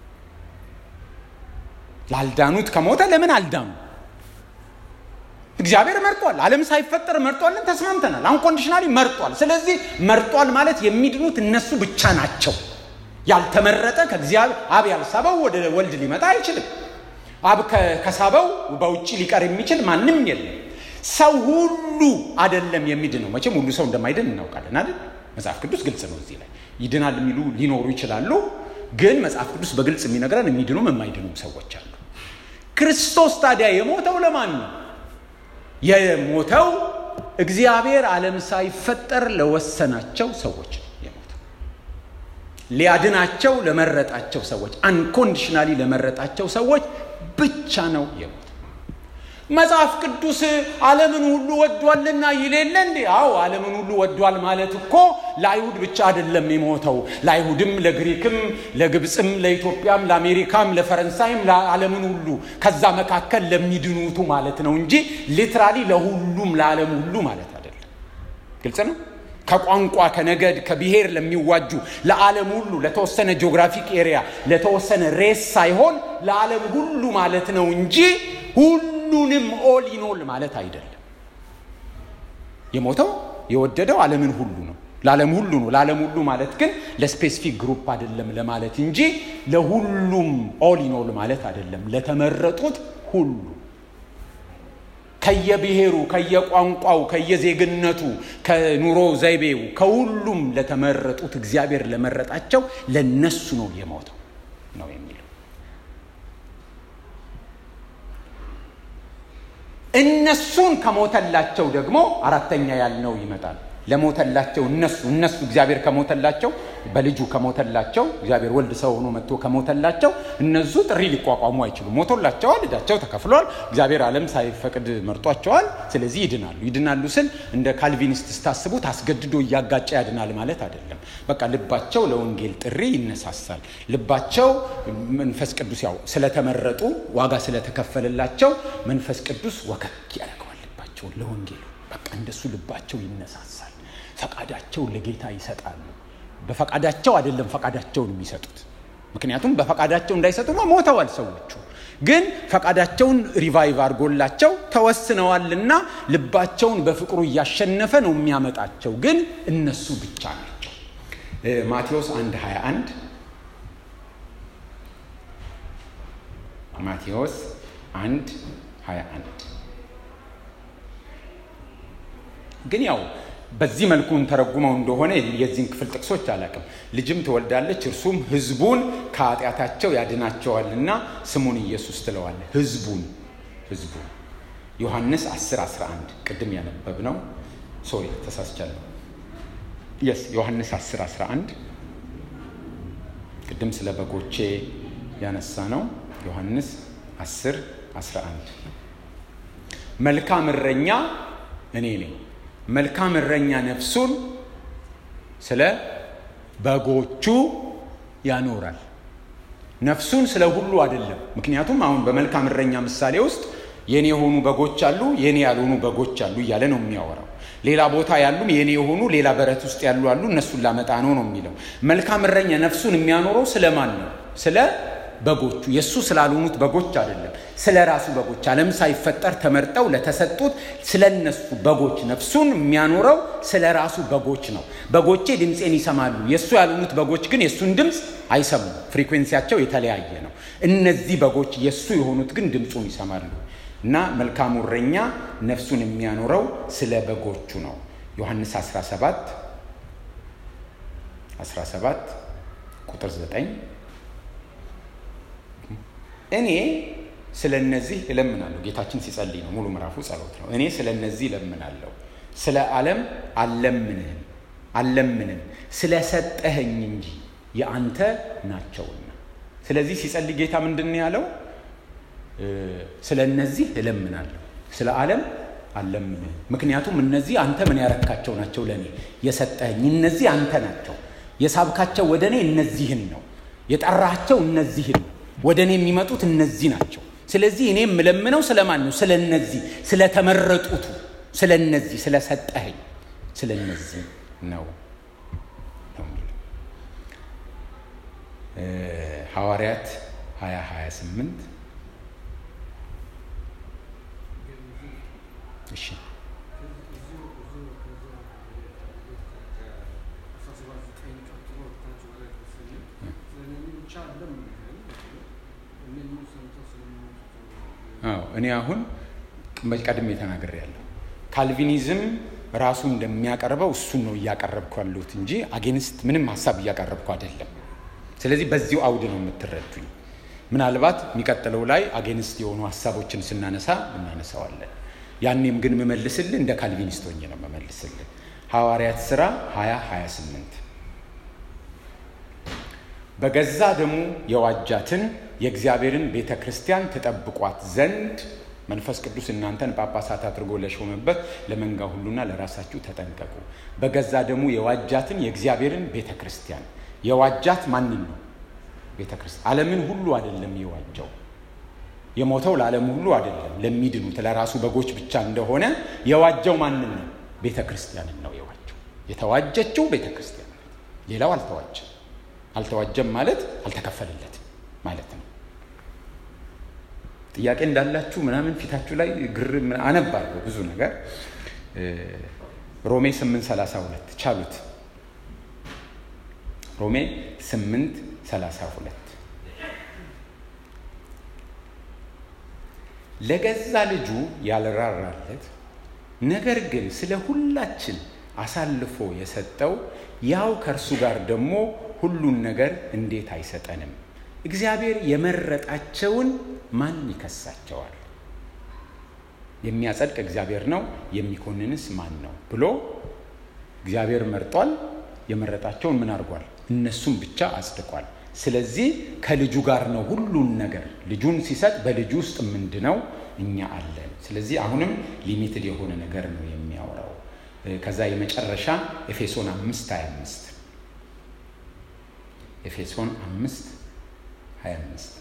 Speaker 1: ላልዳኑት ከሞተ ለምን አልዳኑ? እግዚአብሔር መርጧል። ዓለም ሳይፈጠር መርጧልን፣ ተስማምተናል። አንኮንዲሽናሊ መርጧል። ስለዚህ መርጧል ማለት የሚድኑት እነሱ ብቻ ናቸው። ያልተመረጠ ከእግዚአብሔር አብ ያልሳበው ወደ ወልድ ሊመጣ አይችልም። አብ ከሳበው በውጭ ሊቀር የሚችል ማንም የለም። ሰው ሁሉ አይደለም የሚድነው። መቼም ሁሉ ሰው እንደማይድን እናውቃለን አይደል? መጽሐፍ ቅዱስ ግልጽ ነው። እዚህ ላይ ይድናል የሚሉ ሊኖሩ ይችላሉ። ግን መጽሐፍ ቅዱስ በግልጽ የሚነግረን የሚድኑም የማይድኑም ሰዎች አሉ። ክርስቶስ ታዲያ የሞተው ለማን ነው? የሞተው እግዚአብሔር ዓለም ሳይፈጠር ለወሰናቸው ሰዎች ነው የሞተው። ሊያድናቸው ለመረጣቸው ሰዎች፣ አንኮንዲሽናሊ ለመረጣቸው ሰዎች ብቻ ነው የሞተው። መጽሐፍ ቅዱስ ዓለምን ሁሉ ወዷልና ይል የለ እንዴ? አዎ ዓለምን ሁሉ ወዷል ማለት እኮ ለአይሁድ ብቻ አይደለም የሞተው፣ ለአይሁድም፣ ለግሪክም፣ ለግብፅም፣ ለኢትዮጵያም፣ ለአሜሪካም፣ ለፈረንሳይም፣ ለዓለምን ሁሉ ከዛ መካከል ለሚድኑቱ ማለት ነው እንጂ ሊትራሊ ለሁሉም ለዓለም ሁሉ ማለት አይደለም። ግልጽ ነው። ከቋንቋ ከነገድ ከብሔር ለሚዋጁ ለዓለም ሁሉ ለተወሰነ ጂኦግራፊክ ኤሪያ ለተወሰነ ሬስ ሳይሆን ለዓለም ሁሉ ማለት ነው እንጂ ሁሉ ሁሉንም ኦል ኢኖል ማለት አይደለም። የሞተው የወደደው ዓለምን ሁሉ ነው፣ ለዓለም ሁሉ ነው። ለዓለም ሁሉ ማለት ግን ለስፔሲፊክ ግሩፕ አይደለም ለማለት እንጂ ለሁሉም ኦል ኢኖል ማለት አይደለም። ለተመረጡት ሁሉ ከየብሔሩ፣ ከየቋንቋው፣ ከየዜግነቱ፣ ከኑሮ ዘይቤው ከሁሉም ለተመረጡት እግዚአብሔር ለመረጣቸው ለነሱ ነው የሞተው ነው የሚለው። እነሱን ከሞተላቸው ደግሞ አራተኛ ያልነው ይመጣል። ለሞተላቸው እነሱ እነሱ እግዚአብሔር ከሞተላቸው በልጁ ከሞተላቸው እግዚአብሔር ወልድ ሰው ሆኖ መጥቶ ከሞተላቸው እነሱ ጥሪ ሊቋቋሙ አይችሉም። ሞቶላቸዋል፣ ዕዳቸው ተከፍሏል። እግዚአብሔር ዓለም ሳይፈቅድ መርጧቸዋል። ስለዚህ ይድናሉ። ይድናሉ ስል እንደ ካልቪኒስት ስታስቡት አስገድዶ እያጋጨ ያድናል ማለት አይደለም። በቃ ልባቸው ለወንጌል ጥሪ ይነሳሳል። ልባቸው መንፈስ ቅዱስ ያው ስለተመረጡ ዋጋ ስለተከፈለላቸው መንፈስ ቅዱስ ወከክ ያደርገዋል ልባቸውን ለወንጌሉ። በቃ እንደሱ ልባቸው ይነሳሳል። ፈቃዳቸውን ለጌታ ይሰጣሉ። በፈቃዳቸው አይደለም ፈቃዳቸውን የሚሰጡት። ምክንያቱም በፈቃዳቸው እንዳይሰጡ ሞተዋል ሰዎቹ። ግን ፈቃዳቸውን ሪቫይቭ አድርጎላቸው ተወስነዋልና ልባቸውን በፍቅሩ እያሸነፈ ነው የሚያመጣቸው። ግን እነሱ ብቻ ናቸው። ማቴዎስ 1 21 ማቴዎስ 1 21 ግን ያው በዚህ መልኩ ተረጉመው እንደሆነ የዚህን ክፍል ጥቅሶች አላውቅም። ልጅም ትወልዳለች እርሱም ሕዝቡን ከኃጢአታቸው ያድናቸዋልና ስሙን ኢየሱስ ትለዋለ። ሕዝቡን ሕዝቡን ዮሐንስ 10 11 ቅድም ያነበብነው ሶሪ ተሳስቻለሁ። የስ ዮሐንስ 10 11 ቅድም ስለ በጎቼ ያነሳ ነው። ዮሐንስ 10 11 መልካም እረኛ እኔ ነኝ መልካም እረኛ ነፍሱን ስለ በጎቹ ያኖራል። ነፍሱን ስለ ሁሉ አይደለም። ምክንያቱም አሁን በመልካም እረኛ ምሳሌ ውስጥ የኔ የሆኑ በጎች አሉ፣ የኔ ያልሆኑ በጎች አሉ እያለ ነው የሚያወራው። ሌላ ቦታ ያሉም የኔ የሆኑ ሌላ በረት ውስጥ ያሉ አሉ፣ እነሱን ላመጣ ነው ነው የሚለው። መልካም እረኛ ነፍሱን የሚያኖረው ስለማን ነው? ስለ በጎቹ የእሱ ስላልሆኑት በጎች አይደለም፣ ስለ ራሱ በጎች ዓለም ሳይፈጠር ተመርጠው ለተሰጡት ስለ እነሱ በጎች ነፍሱን የሚያኖረው ስለ ራሱ በጎች ነው። በጎቼ ድምፄን ይሰማሉ፣ የእሱ ያልሆኑት በጎች ግን የእሱን ድምፅ አይሰሙም። ፍሪኩዌንሲያቸው የተለያየ ነው። እነዚህ በጎች የእሱ የሆኑት ግን ድምፁን ይሰማሉ። እና መልካሙ እረኛ ነፍሱን የሚያኖረው ስለ በጎቹ ነው። ዮሐንስ 17 17 ቁጥር 9 እኔ ስለ እነዚህ እለምናለሁ። ጌታችን ሲጸልይ ነው፣ ሙሉ ምዕራፉ ጸሎት ነው። እኔ ስለ እነዚህ እለምናለሁ፣ ስለ ዓለም አልለምንህም አልለምንም ስለ ሰጠኸኝ እንጂ የአንተ ናቸውና። ስለዚህ ሲጸልይ ጌታ ምንድን ነው ያለው? ስለ እነዚህ እለምናለሁ፣ ስለ ዓለም አልለምንህም። ምክንያቱም እነዚህ አንተ ምን ያረካቸው ናቸው? ለእኔ የሰጠኸኝ እነዚህ አንተ ናቸው። የሳብካቸው ወደ እኔ እነዚህን ነው። የጠራቸው እነዚህን ነው። ወደ እኔ የሚመጡት እነዚህ ናቸው። ስለዚህ እኔ የምለምነው ስለማን ነው? ስለ እነዚህ ስለተመረጡቱ፣ ስለ እነዚህ ስለሰጠኸኝ፣ ስለ እነዚህ ነው ነው የሚለው ሐዋርያት 20 28 እሺ አዎ እኔ አሁን ቀድሜ ተናግሬያለሁ። ካልቪኒዝም ራሱ እንደሚያቀርበው እሱን ነው እያቀረብኩ ያለሁት እንጂ አጌንስት ምንም ሀሳብ እያቀረብኩ አይደለም። ስለዚህ በዚሁ አውድ ነው የምትረዱኝ። ምናልባት የሚቀጥለው ላይ አጌንስት የሆኑ ሀሳቦችን ስናነሳ እናነሳዋለን። ያኔም ግን የምመልስልህ እንደ ካልቪኒስት ሆኜ ነው የምመልስልህ። ሐዋርያት ሥራ 20 28 በገዛ ደሙ የዋጃትን የእግዚአብሔርን ቤተ ክርስቲያን ትጠብቋት ዘንድ መንፈስ ቅዱስ እናንተን ጳጳሳት አድርጎ ለሾመበት ለመንጋ ሁሉና ለራሳችሁ ተጠንቀቁ። በገዛ ደሙ የዋጃትን የእግዚአብሔርን ቤተ ክርስቲያን የዋጃት ማንን ነው? ቤተ ክርስቲያን። ዓለምን ሁሉ አይደለም የዋጃው። የሞተው ለዓለም ሁሉ አይደለም፣ ለሚድኑት ለራሱ በጎች ብቻ እንደሆነ የዋጃው ማንን ነው? ቤተ ክርስቲያንን ነው የዋጀው። የተዋጀችው ቤተ ክርስቲያን ናት። ሌላው አልተዋጀም። አልተዋጀም ማለት አልተከፈለለትም ማለት ነው። ጥያቄ እንዳላችሁ ምናምን ፊታችሁ ላይ ግር አነባለሁ ብዙ ነገር። ሮሜ 832 ቻሉት። ሮሜ 832 ለገዛ ልጁ ያልራራለት ነገር ግን ስለ ሁላችን አሳልፎ የሰጠው ያው ከእርሱ ጋር ደግሞ ሁሉን ነገር እንዴት አይሰጠንም? እግዚአብሔር የመረጣቸውን ማን ይከሳቸዋል? የሚያጸድቅ እግዚአብሔር ነው፣ የሚኮንንስ ማን ነው ብሎ እግዚአብሔር መርጧል። የመረጣቸውን ምን አድርጓል? እነሱም ብቻ አጽድቋል። ስለዚህ ከልጁ ጋር ነው ሁሉን ነገር ልጁን ሲሰጥ በልጁ ውስጥ ምንድነው እኛ አለን። ስለዚህ አሁንም ሊሚትድ የሆነ ነገር ነው የሚያወራው። ከዛ የመጨረሻ ኤፌሶን አምስት ሀያ አምስት ኤፌሶን አምስት ሀያ አምስት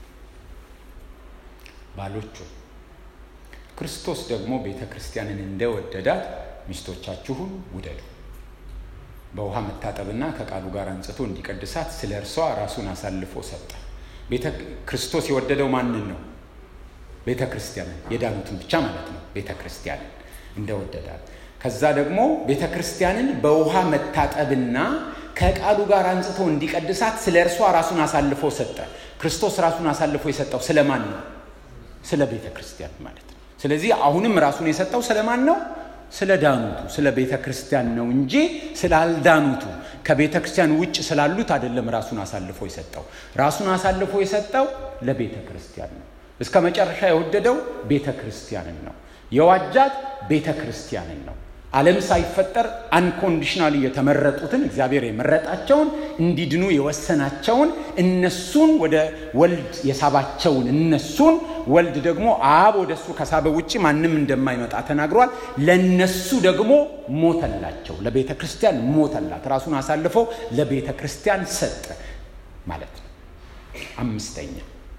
Speaker 1: ባሎቹ ክርስቶስ ደግሞ ቤተ ክርስቲያንን እንደወደዳት ሚስቶቻችሁን ውደዱ በውሃ መታጠብና ከቃሉ ጋር አንጽቶ እንዲቀድሳት ስለ እርሷ ራሱን አሳልፎ ሰጠ። ቤተ ክርስቶስ የወደደው ማንን ነው? ቤተ ክርስቲያንን፣ የዳኑትን ብቻ ማለት ነው። ቤተ ክርስቲያንን እንደወደዳት ከዛ ደግሞ ቤተ ክርስቲያንን በውሃ መታጠብና ከቃሉ ጋር አንጽቶ እንዲቀድሳት ስለ እርሷ ራሱን አሳልፎ ሰጠ። ክርስቶስ ራሱን አሳልፎ የሰጠው ስለማን ነው? ስለ ቤተ ክርስቲያን ማለት ነው። ስለዚህ አሁንም ራሱን የሰጠው ስለማን ነው? ስለ ዳኑቱ ስለ ቤተ ክርስቲያን ነው እንጂ ስላልዳኑቱ ከቤተ ክርስቲያን ውጭ ስላሉት አይደለም። ራሱን አሳልፎ የሰጠው ራሱን አሳልፎ የሰጠው ለቤተ ክርስቲያን ነው። እስከ መጨረሻ የወደደው ቤተ ክርስቲያንን ነው። የዋጃት ቤተ ክርስቲያንን ነው። ዓለም ሳይፈጠር አንኮንዲሽናሊ የተመረጡትን እግዚአብሔር የመረጣቸውን እንዲድኑ የወሰናቸውን እነሱን ወደ ወልድ የሳባቸውን እነሱን ወልድ ደግሞ አብ ወደ እሱ ከሳበ ውጭ ማንም እንደማይመጣ ተናግሯል። ለነሱ ደግሞ ሞተላቸው፣ ለቤተ ክርስቲያን ሞተላት፣ ራሱን አሳልፎ ለቤተ ክርስቲያን ሰጠ ማለት ነው። አምስተኛ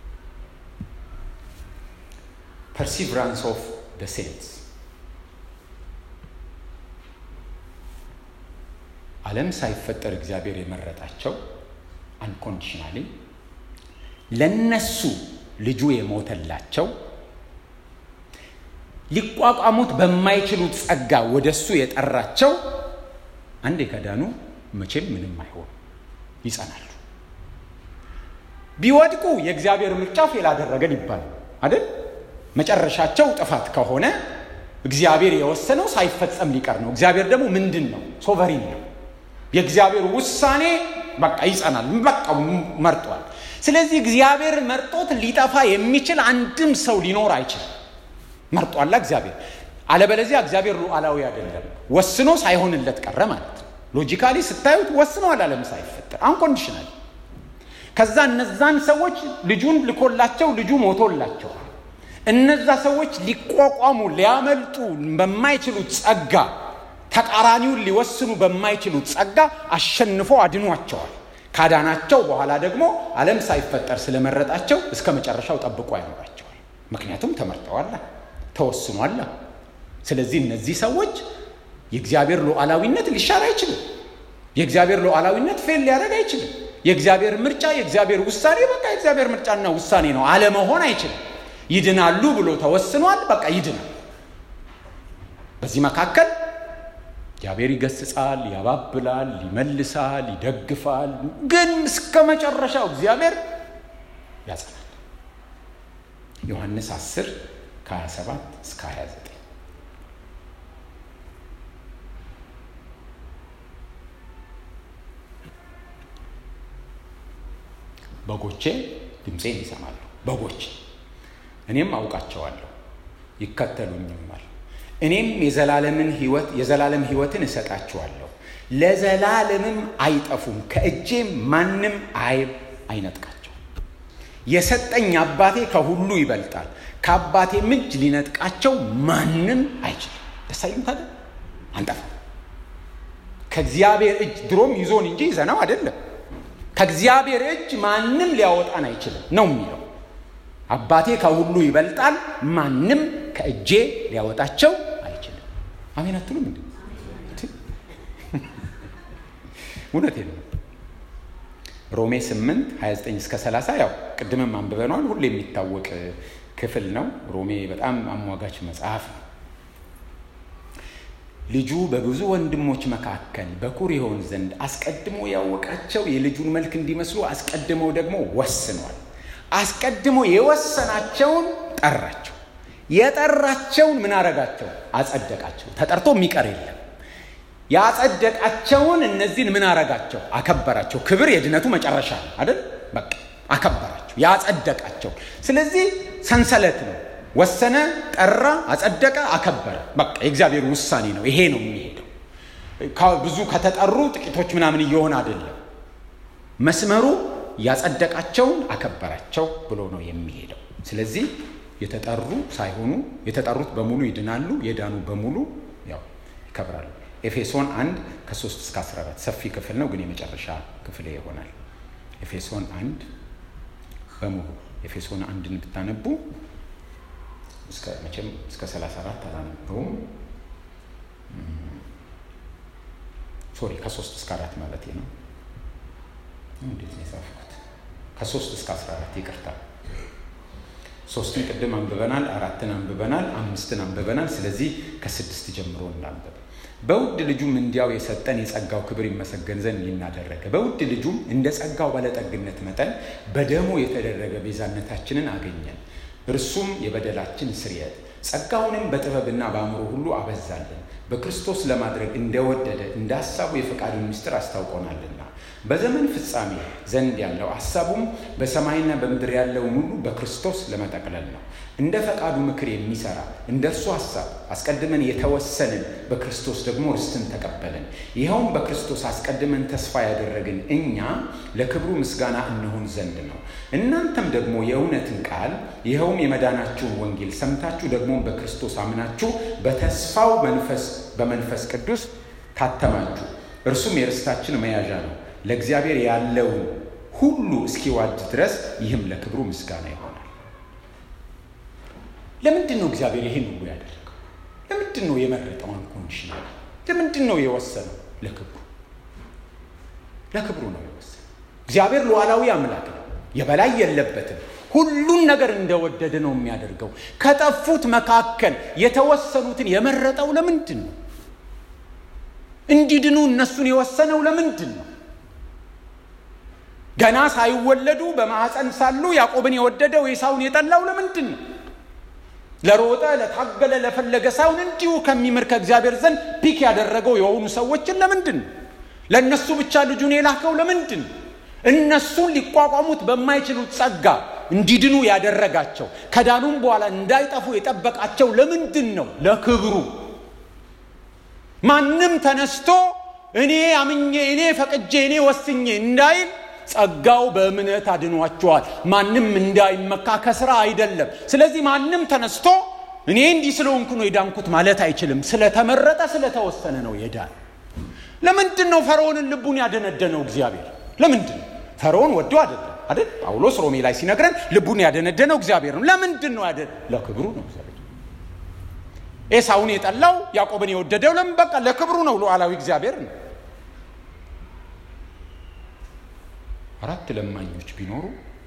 Speaker 1: ፐርሲቨራንስ ኦፍ ደ ሴንትስ ዓለም ሳይፈጠር እግዚአብሔር የመረጣቸው አንኮንዲሽናሊ ለነሱ ልጁ የሞተላቸው ሊቋቋሙት በማይችሉት ጸጋ ወደ እሱ የጠራቸው አንዴ ከዳኑ መቼም ምንም አይሆኑ፣ ይጸናሉ። ቢወድቁ የእግዚአብሔር ምርጫ ፌል አደረገን ይባላል አይደል? መጨረሻቸው ጥፋት ከሆነ እግዚአብሔር የወሰነው ሳይፈጸም ሊቀር ነው። እግዚአብሔር ደግሞ ምንድን ነው? ሶቨሪን ነው። የእግዚአብሔር ውሳኔ በቃ ይጸናል። በቃ መርጧል። ስለዚህ እግዚአብሔር መርጦት ሊጠፋ የሚችል አንድም ሰው ሊኖር አይችልም። መርጧላ እግዚአብሔር። አለበለዚያ እግዚአብሔር ሉዓላዊ አይደለም። ወስኖ ሳይሆንለት ቀረ ማለት ነው። ሎጂካሊ ስታዩት ወስነዋል፣ ዓለም ሳይፈጠር አንኮንዲሽናል። ከዛ እነዛን ሰዎች ልጁን ልኮላቸው ልጁ ሞቶላቸዋል። እነዛ ሰዎች ሊቋቋሙ ሊያመልጡ በማይችሉት ጸጋ ተቃራኒውን ሊወስኑ በማይችሉት ጸጋ አሸንፎ አድኗቸዋል። ካዳናቸው በኋላ ደግሞ ዓለም ሳይፈጠር ስለመረጣቸው እስከ መጨረሻው ጠብቆ ያኖራቸዋል። ምክንያቱም ተመርጠዋላ፣ ተወስኗላ። ስለዚህ እነዚህ ሰዎች የእግዚአብሔር ሉዓላዊነት ሊሻር አይችልም። የእግዚአብሔር ሉዓላዊነት ፌል ሊያደርግ አይችልም። የእግዚአብሔር ምርጫ፣ የእግዚአብሔር ውሳኔ በቃ የእግዚአብሔር ምርጫና ውሳኔ ነው። አለመሆን አይችልም። ይድናሉ ብሎ ተወስኗል። በቃ ይድናል። በዚህ መካከል እግዚአብሔር ይገስጻል፣ ያባብላል፣ ይመልሳል፣ ይደግፋል። ግን እስከ መጨረሻው እግዚአብሔር ያጸናል። ዮሐንስ 10 ከ27 እስከ 29 በጎቼ ድምፄን ይሰማሉ። በጎቼ እኔም አውቃቸዋለሁ ይከተሉኝማል። እኔም የዘላለምን ህይወት የዘላለም ህይወትን እሰጣችኋለሁ፣ ለዘላለምም አይጠፉም፣ ከእጄም ማንም አይ አይነጥቃቸው። የሰጠኝ አባቴ ከሁሉ ይበልጣል፣ ከአባቴም እጅ ሊነጥቃቸው ማንም አይችልም። ደስ አይልም ታዲያ? አንጠፋም። ከእግዚአብሔር እጅ ድሮም ይዞን እንጂ ይዘነው አይደለም። ከእግዚአብሔር እጅ ማንም ሊያወጣን አይችልም ነው የሚለው። አባቴ ከሁሉ ይበልጣል፣ ማንም ከእጄ ሊያወጣቸው አይችልም። አሜን አትሉም እንዴ? እውነቴ ነው። ሮሜ 8 29 እስከ 30 ያው ቅድምም አንብበነዋል። ሁሉ የሚታወቅ ክፍል ነው። ሮሜ በጣም አሟጋች መጽሐፍ ነው። ልጁ በብዙ ወንድሞች መካከል በኩር ይሆን ዘንድ አስቀድሞ ያወቃቸው የልጁን መልክ እንዲመስሉ አስቀድመው ደግሞ ወስኗል። አስቀድሞ የወሰናቸውን ጠራቸው። የጠራቸውን ምን አረጋቸው? አጸደቃቸው። ተጠርቶ የሚቀር የለም። ያጸደቃቸውን እነዚህን ምን አረጋቸው? አከበራቸው። ክብር የድነቱ መጨረሻ ነው አይደል? በቃ አከበራቸው፣ ያጸደቃቸው። ስለዚህ ሰንሰለት ነው። ወሰነ፣ ጠራ፣ አጸደቀ፣ አከበረ። በቃ የእግዚአብሔር ውሳኔ ነው። ይሄ ነው የሚሄደው። ብዙ ከተጠሩ ጥቂቶች ምናምን እየሆነ አይደለም። መስመሩ ያጸደቃቸውን አከበራቸው ብሎ ነው የሚሄደው። ስለዚህ የተጠሩ ሳይሆኑ የተጠሩት በሙሉ ይድናሉ፣ የዳኑ በሙሉ ያው ይከብራሉ። ኤፌሶን አንድ ከ3 እስከ 14 ሰፊ ክፍል ነው፣ ግን የመጨረሻ ክፍል ይሆናል። ኤፌሶን አንድ በሙሉ ኤፌሶን አንድን ብታነቡ እስከ መቼም እስከ 34 አላነበውም። ሶሪ ከ3 እስከ 4 ማለት ነው። እንዴት ነው የጻፍኩት? ከ3 እስከ 14 ይቅርታ። ሶስትን ቅድም አንብበናል፣ አራትን አንብበናል፣ አምስትን አንብበናል። ስለዚህ ከስድስት ጀምሮ እናንብብ። በውድ ልጁም እንዲያው የሰጠን የጸጋው ክብር ይመሰገን ዘንድ ይናደረገ በውድ ልጁም እንደ ጸጋው ባለጠግነት መጠን በደሙ የተደረገ ቤዛነታችንን አገኘን። እርሱም የበደላችን ስርየት ጸጋውንም በጥበብና በአእምሮ ሁሉ አበዛልን። በክርስቶስ ለማድረግ እንደወደደ እንደ ሐሳቡ የፈቃዱን ምስጢር አስታውቆናልና በዘመን ፍጻሜ ዘንድ ያለው ሐሳቡም በሰማይና በምድር ያለውን ሁሉ በክርስቶስ ለመጠቅለል ነው። እንደ ፈቃዱ ምክር የሚሰራ እንደ እርሱ ሐሳብ አስቀድመን የተወሰንን በክርስቶስ ደግሞ ርስትን ተቀበልን። ይኸውም በክርስቶስ አስቀድመን ተስፋ ያደረግን እኛ ለክብሩ ምስጋና እንሆን ዘንድ ነው። እናንተም ደግሞ የእውነትን ቃል ይኸውም የመዳናችሁን ወንጌል ሰምታችሁ ደግሞ በክርስቶስ አምናችሁ በተስፋው መንፈስ በመንፈስ ቅዱስ ታተማችሁ። እርሱም የርስታችን መያዣ ነው ለእግዚአብሔር ያለውን ሁሉ እስኪዋድ ድረስ ይህም ለክብሩ ምስጋና ይሆናል። ለምንድን ነው እግዚአብሔር ይህን ሁሉ ያደረገው? ለምንድን ነው የመረጠው አንኮንዲሽናል? ለምንድን ነው የወሰነው? ለክብሩ ለክብሩ ነው የወሰነው። እግዚአብሔር ሉዓላዊ አምላክ ነው፣ የበላይ የለበትም። ሁሉን ነገር እንደወደደ ነው የሚያደርገው። ከጠፉት መካከል የተወሰኑትን የመረጠው ለምንድን ነው? እንዲድኑ እነሱን የወሰነው ለምንድን ነው? ገና ሳይወለዱ በማኅፀን ሳሉ ያዕቆብን የወደደው ኤሳውን የጠላው ለምንድን ነው? ለሮጠ ለታገለ ለፈለገ ሳይሆን እንዲሁ ከሚምር ከእግዚአብሔር ዘንድ ፒክ ያደረገው የሆኑ ሰዎችን ለምንድን ነው? ለእነሱ ብቻ ልጁን የላከው ለምንድን ነው? እነሱን ሊቋቋሙት በማይችሉት ጸጋ እንዲድኑ ያደረጋቸው ከዳኑም በኋላ እንዳይጠፉ የጠበቃቸው ለምንድን ነው? ለክብሩ። ማንም ተነስቶ እኔ አምኜ እኔ ፈቅጄ እኔ ወስኜ እንዳይል ጸጋው በእምነት አድኗቸዋል። ማንም እንዳይመካ ከስራ አይደለም። ስለዚህ ማንም ተነስቶ እኔ እንዲህ ስለሆንኩ ነው የዳንኩት ማለት አይችልም። ስለተመረጠ ስለተወሰነ ነው የዳን። ለምንድን ነው ፈርዖንን ልቡን ያደነደነው እግዚአብሔር? ለምንድን ነው? ፈርዖን ወዶ አይደለም አይደል? ጳውሎስ ሮሜ ላይ ሲነግረን ልቡን ያደነደነው እግዚአብሔር ነው። ለምንድን ነው ያደ ለክብሩ ነው እግዚአብሔር። ኤሳውን የጠላው ያዕቆብን የወደደው ለምን? በቃ ለክብሩ ነው። ሉዓላዊ እግዚአብሔር ነው። አራት ለማኞች ቢኖሩ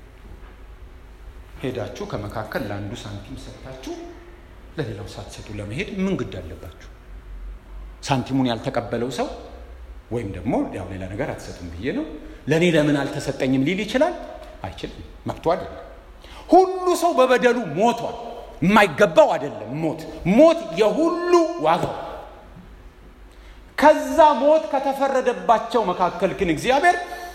Speaker 1: ሄዳችሁ ከመካከል ለአንዱ ሳንቲም ሰጥታችሁ ለሌላው ሳትሰጡ ለመሄድ ምን ግድ አለባችሁ? ሳንቲሙን ያልተቀበለው ሰው ወይም ደግሞ ያው ሌላ ነገር አትሰጡም ብዬ ነው ለእኔ ለምን አልተሰጠኝም ሊል ይችላል? አይችልም። መብቱ አይደለም። ሁሉ ሰው በበደሉ ሞቷል። የማይገባው አይደለም ሞት ሞት የሁሉ ዋጋው ከዛ ሞት ከተፈረደባቸው መካከል ግን እግዚአብሔር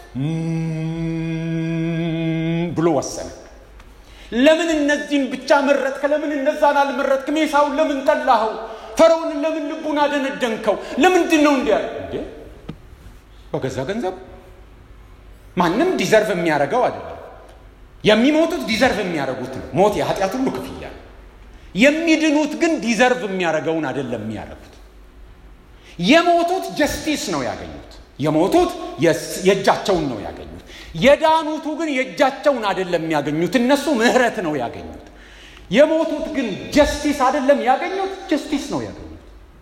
Speaker 1: ብሎ ወሰነ። ለምን እነዚህን ብቻ መረጥክ? ለምን እነዛን አልመረጥክም? ኤሳውን ለምን ጠላኸው? ፈርዖንን ለምን ልቡን አደነደንከው? ለምንድን ነው እንዲያ እንዴ? በገዛ ገንዘብ ማንም ዲዘርቭ የሚያደርገው አይደለም። የሚሞቱት ዲዘርቭ የሚያደርጉት ነው። ሞት የኃጢአት ሁሉ ክፍያ ነው። የሚድኑት ግን ዲዘርቭ የሚያደርገውን አይደለም የሚያደርጉት። የሞቱት ጀስቲስ ነው ያገኙት። የሞቱት የእጃቸውን ነው ያገኙት። የዳኑቱ ግን የእጃቸውን አይደለም የሚያገኙት፣ እነሱ ምህረት ነው ያገኙት። የሞቱት ግን ጀስቲስ አይደለም ያገኙት፣ ጀስቲስ ነው ያገኙት።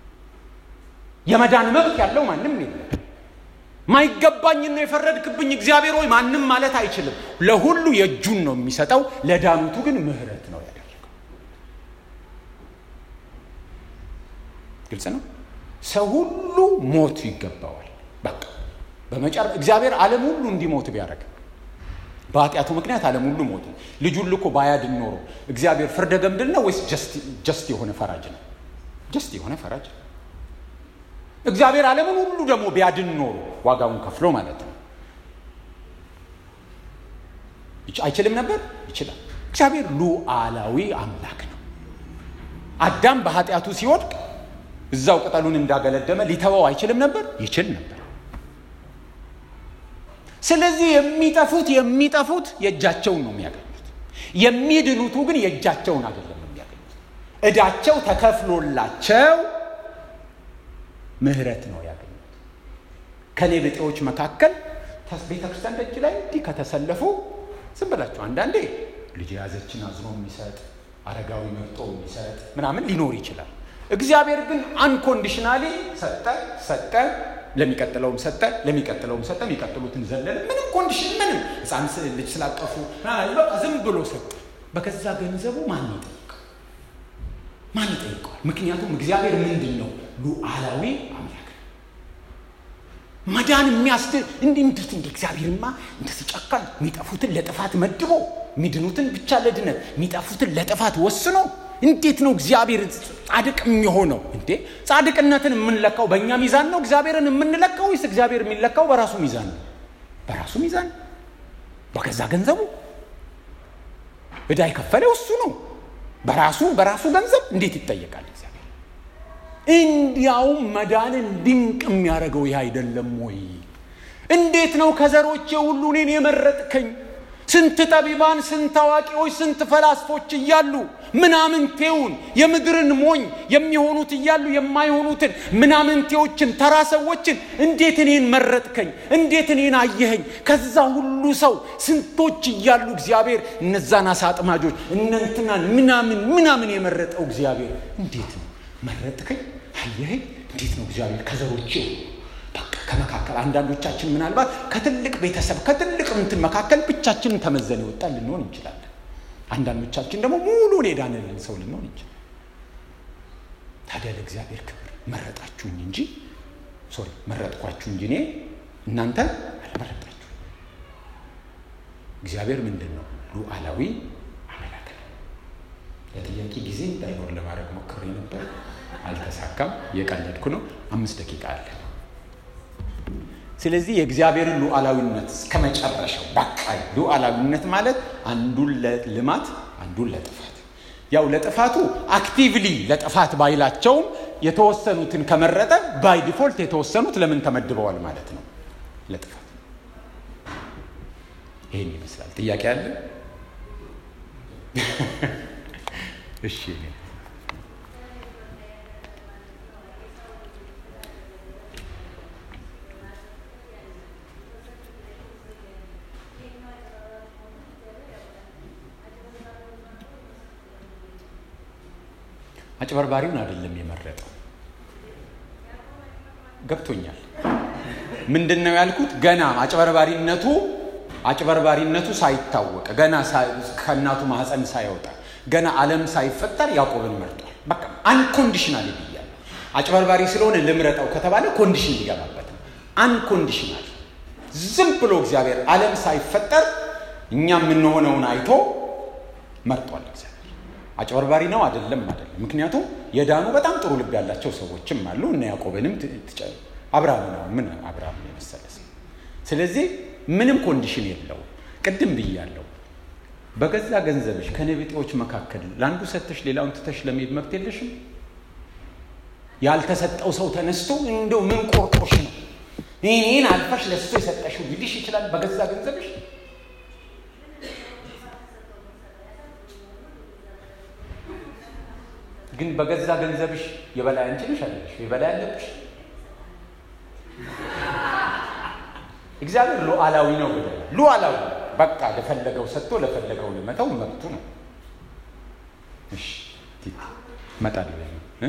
Speaker 1: የመዳን መብት ያለው ማንም የለም። ማይገባኝን ነው የፈረድክብኝ እግዚአብሔር ሆይ ማንም ማለት አይችልም። ለሁሉ የእጁን ነው የሚሰጠው፣ ለዳኑቱ ግን ምህረት ነው ያደረገው። ግልጽ ነው። ሰው ሁሉ ሞት ይገባዋል። በቃ በመጨረ እግዚአብሔር ዓለም ሁሉ እንዲሞት ቢያደርግ በኃጢአቱ ምክንያት ዓለም ሁሉ ሞቱ። ልጁን ልኮ ባያድን ኖሮ እግዚአብሔር ፍርደ ገምድል ነው ወይስ ጀስት የሆነ ፈራጅ ነው? ጀስት የሆነ ፈራጅ ነው። እግዚአብሔር ዓለምን ሁሉ ደግሞ ቢያድን ኖሮ ዋጋውን ከፍሎ ማለት ነው አይችልም ነበር? ይችላል። እግዚአብሔር ሉዓላዊ አምላክ ነው። አዳም በኃጢአቱ ሲወድቅ እዛው ቅጠሉን እንዳገለደመ ሊተወው አይችልም ነበር? ይችል ነበር። ስለዚህ የሚጠፉት የሚጠፉት የእጃቸውን ነው የሚያገኙት። የሚድኑቱ ግን የእጃቸውን አይደለም የሚያገኙት። እዳቸው ተከፍሎላቸው ምህረት ነው ያገኙት። ከኔ ብጤዎች መካከል ቤተ ክርስቲያን ደጅ ላይ እንዲህ ከተሰለፉ ዝም ብላችሁ አንዳንዴ ልጅ የያዘችን አዝኖ የሚሰጥ አረጋዊ መርጦ የሚሰጥ ምናምን ሊኖር ይችላል። እግዚአብሔር ግን አንኮንዲሽናሊ ሰጠ ሰጠ፣ ለሚቀጥለውም ሰጠ፣ ለሚቀጥለውም ሰጠ፣ የሚቀጥሉትን ዘለለ። ምንም ኮንዲሽን ምንም ህፃን ልጅ ስላቀፉ በቃ ዝም ብሎ ሰጠ። በገዛ ገንዘቡ ማን ይጠይቀው? ማን ይጠይቀዋል? ምክንያቱም እግዚአብሔር ምንድን ነው? ሉዓላዊ አምላክ ነው። መዳን የሚያስድ እንዲህ እንዴት እንደ እግዚአብሔርማ እንደዚህ ጨካኝ የሚጠፉትን ለጥፋት መድቦ የሚድኑትን ብቻ ለድነት የሚጠፉትን ለጥፋት ወስኖ እንዴት ነው እግዚአብሔር ጻድቅ የሚሆነው? እንዴ ጻድቅነትን የምንለካው በእኛ ሚዛን ነው እግዚአብሔርን የምንለካው ወይስ እግዚአብሔር የሚለካው በራሱ ሚዛን ነው? በራሱ ሚዛን በገዛ ገንዘቡ ዕዳ የከፈለው እሱ ነው። በራሱ በራሱ ገንዘብ እንዴት ይጠየቃል እግዚአብሔር? እንዲያውም መዳንን ድንቅ የሚያደርገው ይህ አይደለም ወይ? እንዴት ነው ከዘሮቼ ሁሉ እኔን የመረጥከኝ? ስንት ጠቢባን፣ ስንት አዋቂዎች፣ ስንት ፈላስፎች እያሉ ምናምንቴውን የምድርን ሞኝ የሚሆኑት እያሉ የማይሆኑትን ምናምንቴዎችን ተራ ሰዎችን እንዴት እኔን መረጥከኝ? እንዴት እኔን አየኸኝ? ከዛ ሁሉ ሰው ስንቶች እያሉ እግዚአብሔር እነዛን አሳ አጥማጆች እነንትናን ምናምን ምናምን የመረጠው እግዚአብሔር እንዴት ነው መረጥከኝ? አየኸኝ? እንዴት ነው እግዚአብሔር ከዘሮቼ በቃ ከመካከል አንዳንዶቻችን ምናልባት ከትልቅ ቤተሰብ ከትልቅ እንትን መካከል ብቻችንን ተመዘን የወጣን ልንሆን እንችላለን። አንዳንዶቻችን ደግሞ ሙሉን የዳንልን ሰው ልንሆን እንችላለን። ታዲያ ለእግዚአብሔር ክብር መረጣችሁኝ እንጂ ሶሪ መረጥኳችሁ እንጂ እኔ እናንተ አልመረጣችሁ። እግዚአብሔር ምንድን ነው? ሉዓላዊ አምላክ ነው። ለጥያቄ ጊዜ እንዳይኖር ለማድረግ ሞክሬ ነበር፣ አልተሳካም። እየቀለድኩ ነው። አምስት ደቂቃ አለ። ስለዚህ የእግዚአብሔርን ሉዓላዊነት እስከ መጨረሻው በቃ ሉዓላዊነት ማለት አንዱን ለልማት አንዱን ለጥፋት ያው ለጥፋቱ አክቲቭሊ ለጥፋት ባይላቸውም የተወሰኑትን ከመረጠ ባይ ዲፎልት የተወሰኑት ለምን ተመድበዋል ማለት ነው ለጥፋት ይህን ይመስላል ጥያቄ አለ እሺ አጭበርባሪውን አይደለም የመረጠው። ገብቶኛል። ምንድን ነው ያልኩት? ገና አጭበርባሪነቱ አጭበርባሪነቱ ሳይታወቅ ገና ከእናቱ ማህፀን ሳይወጣ ገና ዓለም ሳይፈጠር ያዕቆብን መርጧል። በቃ አንኮንዲሽናል ብያለሁ። አጭበርባሪ ስለሆነ ልምረጠው ከተባለ ኮንዲሽን ሊገባበት ነው። አንኮንዲሽናል ዝም ብሎ እግዚአብሔር ዓለም ሳይፈጠር እኛ የምንሆነውን አይቶ መርጧል እግዚአብሔር። አጭበርባሪ ነው አይደለም አይደለም። ምክንያቱም የዳኑ በጣም ጥሩ ልብ ያላቸው ሰዎችም አሉ። እነ ያዕቆብንም አብርሃም ነው ምን አብርሃም የመሰለ ሰው። ስለዚህ ምንም ኮንዲሽን የለውም። ቅድም ብያለሁ። በገዛ ገንዘብሽ ከነቢጤዎች መካከል ለአንዱ ሰተሽ ሌላውን ትተሽ ለመሄድ መብት የለሽም። ያልተሰጠው ሰው ተነስቶ እንደው ምን ቆርጦሽ ነው ይህን አልፈሽ ለሱ የሰጠሽው ሊልሽ ይችላል። በገዛ ገንዘብሽ ግን በገዛ ገንዘብሽ የበላይ አንቺ ነሽ አይደለሽ? የበላይ አለብሽ። እግዚአብሔር ሉዓላዊ ነው ብለናል። ሉዓላዊ በቃ ለፈለገው ሰጥቶ ለፈለገው ልመተው መብቱ ነው። እሺ እመጣለሁ እ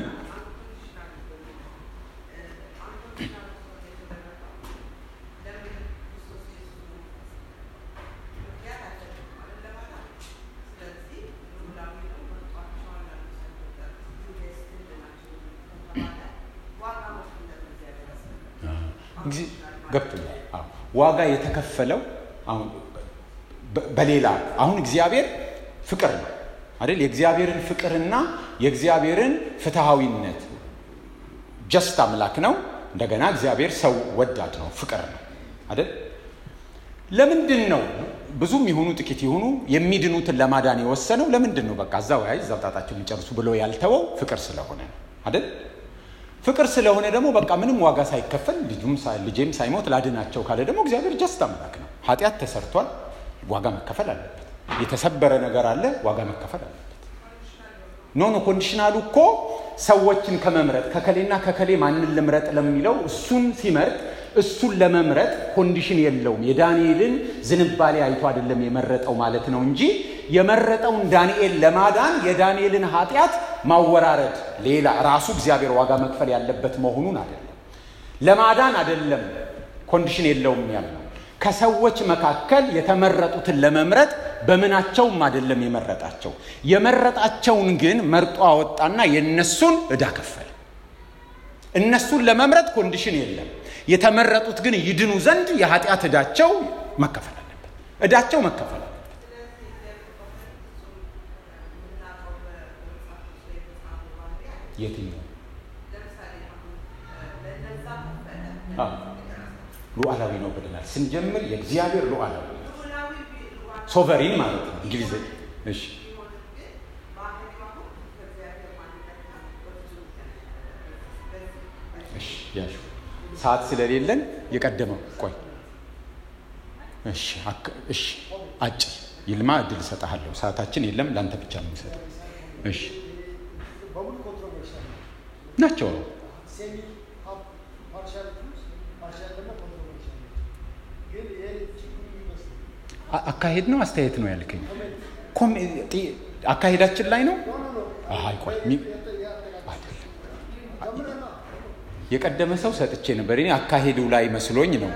Speaker 1: ገብቶኛል። ዋጋ የተከፈለው አሁን በሌላ አሁን እግዚአብሔር ፍቅር ነው አይደል? የእግዚአብሔርን ፍቅርና የእግዚአብሔርን ፍትሐዊነት ጀስት አምላክ ነው። እንደገና እግዚአብሔር ሰው ወዳድ ነው፣ ፍቅር ነው አይደል? ለምንድን ነው ብዙም ይሁኑ ጥቂት ይሁኑ የሚድኑትን ለማዳን የወሰነው? ለምንድን ነው በቃ እዛው ያይ እዛው ጣጣቸውን ይጨርሱ ብሎ ያልተወው? ፍቅር ስለሆነ ነው አይደል? ፍቅር ስለሆነ ደግሞ በቃ ምንም ዋጋ ሳይከፈል ልጄም ሳይሞት ላድናቸው ካለ ደግሞ እግዚአብሔር ጀስት አምላክ ነው። ኃጢአት ተሰርቷል፣ ዋጋ መከፈል አለበት። የተሰበረ ነገር አለ፣ ዋጋ መከፈል አለበት። ኖ ኖ ኮንዲሽናሉ እኮ ሰዎችን ከመምረጥ ከከሌና ከከሌ ማንን ልምረጥ ለሚለው እሱን ሲመርጥ እሱን ለመምረጥ ኮንዲሽን የለውም። የዳንኤልን ዝንባሌ አይቶ አይደለም የመረጠው ማለት ነው እንጂ የመረጠውን ዳንኤል ለማዳን የዳንኤልን ኃጢአት ማወራረድ ሌላ ራሱ እግዚአብሔር ዋጋ መክፈል ያለበት መሆኑን አይደለም። ለማዳን አይደለም ኮንዲሽን የለውም ያልነው ከሰዎች መካከል የተመረጡትን ለመምረጥ በምናቸውም አይደለም የመረጣቸው። የመረጣቸውን ግን መርጦ አወጣና የነሱን ዕዳ ከፈለ። እነሱን ለመምረጥ ኮንዲሽን የለም። የተመረጡት ግን ይድኑ ዘንድ የኃጢአት ዕዳቸው መከፈል አለበት። ዕዳቸው መከፈል አለበት። የትኛው ሉዓላዊ ነው ብለናል። ስንጀምር የእግዚአብሔር ሉዓላዊ ሶቨሪን ማለት ነው እንግሊዝ። እሺ እሺ ያሹ ሰዓት ስለሌለን የቀደመው ቆይ እሺ እሺ አጭር ይልማ እድል እሰጥሃለሁ። ሰዓታችን የለም፣ ለአንተ ብቻ ነው የምሰጠው። እሺ ናቸው አካሄድ ነው አስተያየት ነው ያልከኝ? አካሄዳችን ላይ ነው። አይ ቆይ የቀደመ ሰው ሰጥቼ ነበር። እኔ አካሄዱ ላይ መስሎኝ ነው።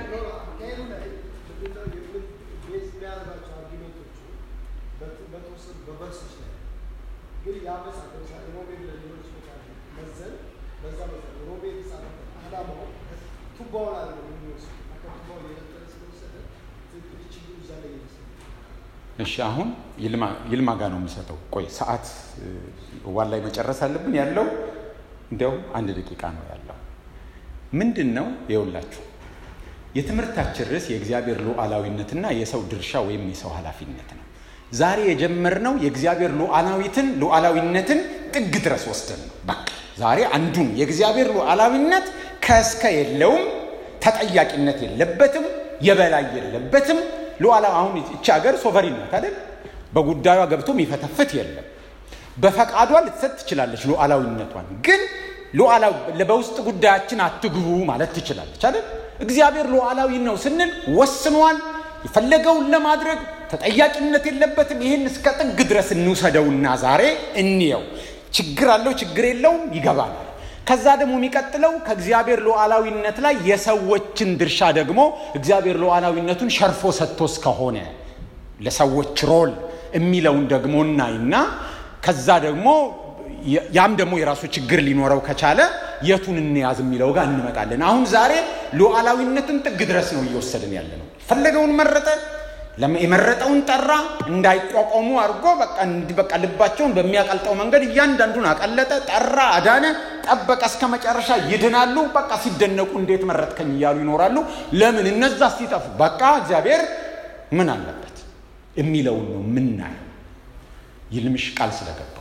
Speaker 1: እሺ አሁን ይልማ ጋ ነው የምሰጠው። ቆይ ሰዓት ዋን ላይ መጨረስ አለብን። ያለው እንዲያው አንድ ደቂቃ ነው ያለው። ምንድን ነው የውላችሁ የትምህርታችን ርዕስ የእግዚአብሔር ሉዓላዊነትና የሰው ድርሻ ወይም የሰው ኃላፊነት ነው። ዛሬ የጀመርነው የእግዚአብሔር ሉዓላዊትን ሉዓላዊነትን ጥግ ድረስ ወስደን ነው። በቃ ዛሬ አንዱን የእግዚአብሔር ሉዓላዊነት ከእስከ የለውም፣ ተጠያቂነት የለበትም፣ የበላይ የለበትም። ሉዓላ አሁን ይቺ ሀገር ሶቨሪን ናት አይደል? በጉዳዩ ገብቶ የሚፈተፍት የለም። በፈቃዷ ልትሰጥ ትችላለች ሉዓላዊነቷን። ግን በውስጥ ጉዳያችን አትግቡ ማለት ትችላለች አይደል? እግዚአብሔር ሉዓላዊ ነው ስንል ወስኗል። የፈለገውን ለማድረግ ተጠያቂነት የለበትም። ይህን እስከ ጥግ ድረስ እንውሰደውና ዛሬ እንየው። ችግር አለው ችግር የለውም ይገባናል። ከዛ ደግሞ የሚቀጥለው ከእግዚአብሔር ሉዓላዊነት ላይ የሰዎችን ድርሻ ደግሞ እግዚአብሔር ሉዓላዊነቱን ሸርፎ ሰጥቶስ ከሆነ ለሰዎች ሮል የሚለውን ደግሞ እናይና ከዛ ደግሞ ያም ደግሞ የራሱ ችግር ሊኖረው ከቻለ የቱን እንያዝ የሚለው ጋር እንመጣለን። አሁን ዛሬ ሉዓላዊነትን ጥግ ድረስ ነው እየወሰድን ያለ ነው። ፈለገውን መረጠ፣ የመረጠውን ጠራ፣ እንዳይቋቋሙ አድርጎ በቃ ልባቸውን በሚያቀልጠው መንገድ እያንዳንዱን አቀለጠ፣ ጠራ፣ አዳነ፣ ጠበቀ። እስከ መጨረሻ ይድናሉ። በቃ ሲደነቁ እንዴት መረጥከኝ እያሉ ይኖራሉ። ለምን እነዛ ሲጠፉ በቃ እግዚአብሔር ምን አለበት የሚለውን ነው የምናየው። ይልምሽ ቃል ስለገባው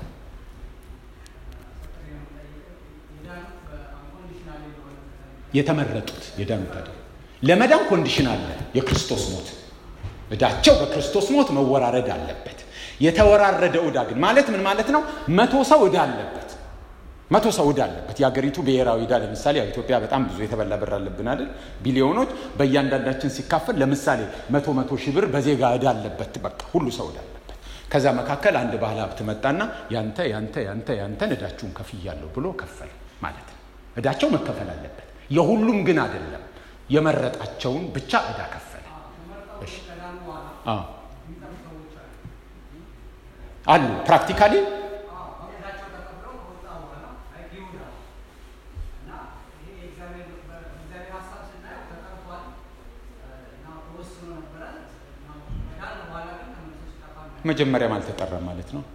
Speaker 1: የተመረጡት የዳኑት አይደል። ለመዳን ኮንዲሽን አለ። የክርስቶስ ሞት እዳቸው በክርስቶስ ሞት መወራረድ አለበት። የተወራረደ ዕዳ ግን ማለት ምን ማለት ነው? መቶ ሰው ዕዳ አለበት። መቶ ሰው ዕዳ አለበት። የሀገሪቱ ብሔራዊ ዕዳ ለምሳሌ ያው ኢትዮጵያ በጣም ብዙ የተበላ ብር አለብን አይደል? ቢሊዮኖች በእያንዳንዳችን ሲካፈል ለምሳሌ መቶ መቶ ሺህ ብር በዜጋ ዕዳ አለበት። በቃ ሁሉ ሰው ዕዳ አለበት። ከዛ መካከል አንድ ባለ ሀብት መጣና ያንተ ያንተ ያንተ ያንተን ዕዳችሁን ከፍያለሁ ብሎ ከፈለ ማለት ነው። ዕዳቸው መከፈል አለበት። የሁሉም ግን አይደለም። የመረጣቸውን ብቻ ዕዳ ከፈለ። አሉ ፕራክቲካሊ መጀመሪያም አልተጠራም ማለት ነው።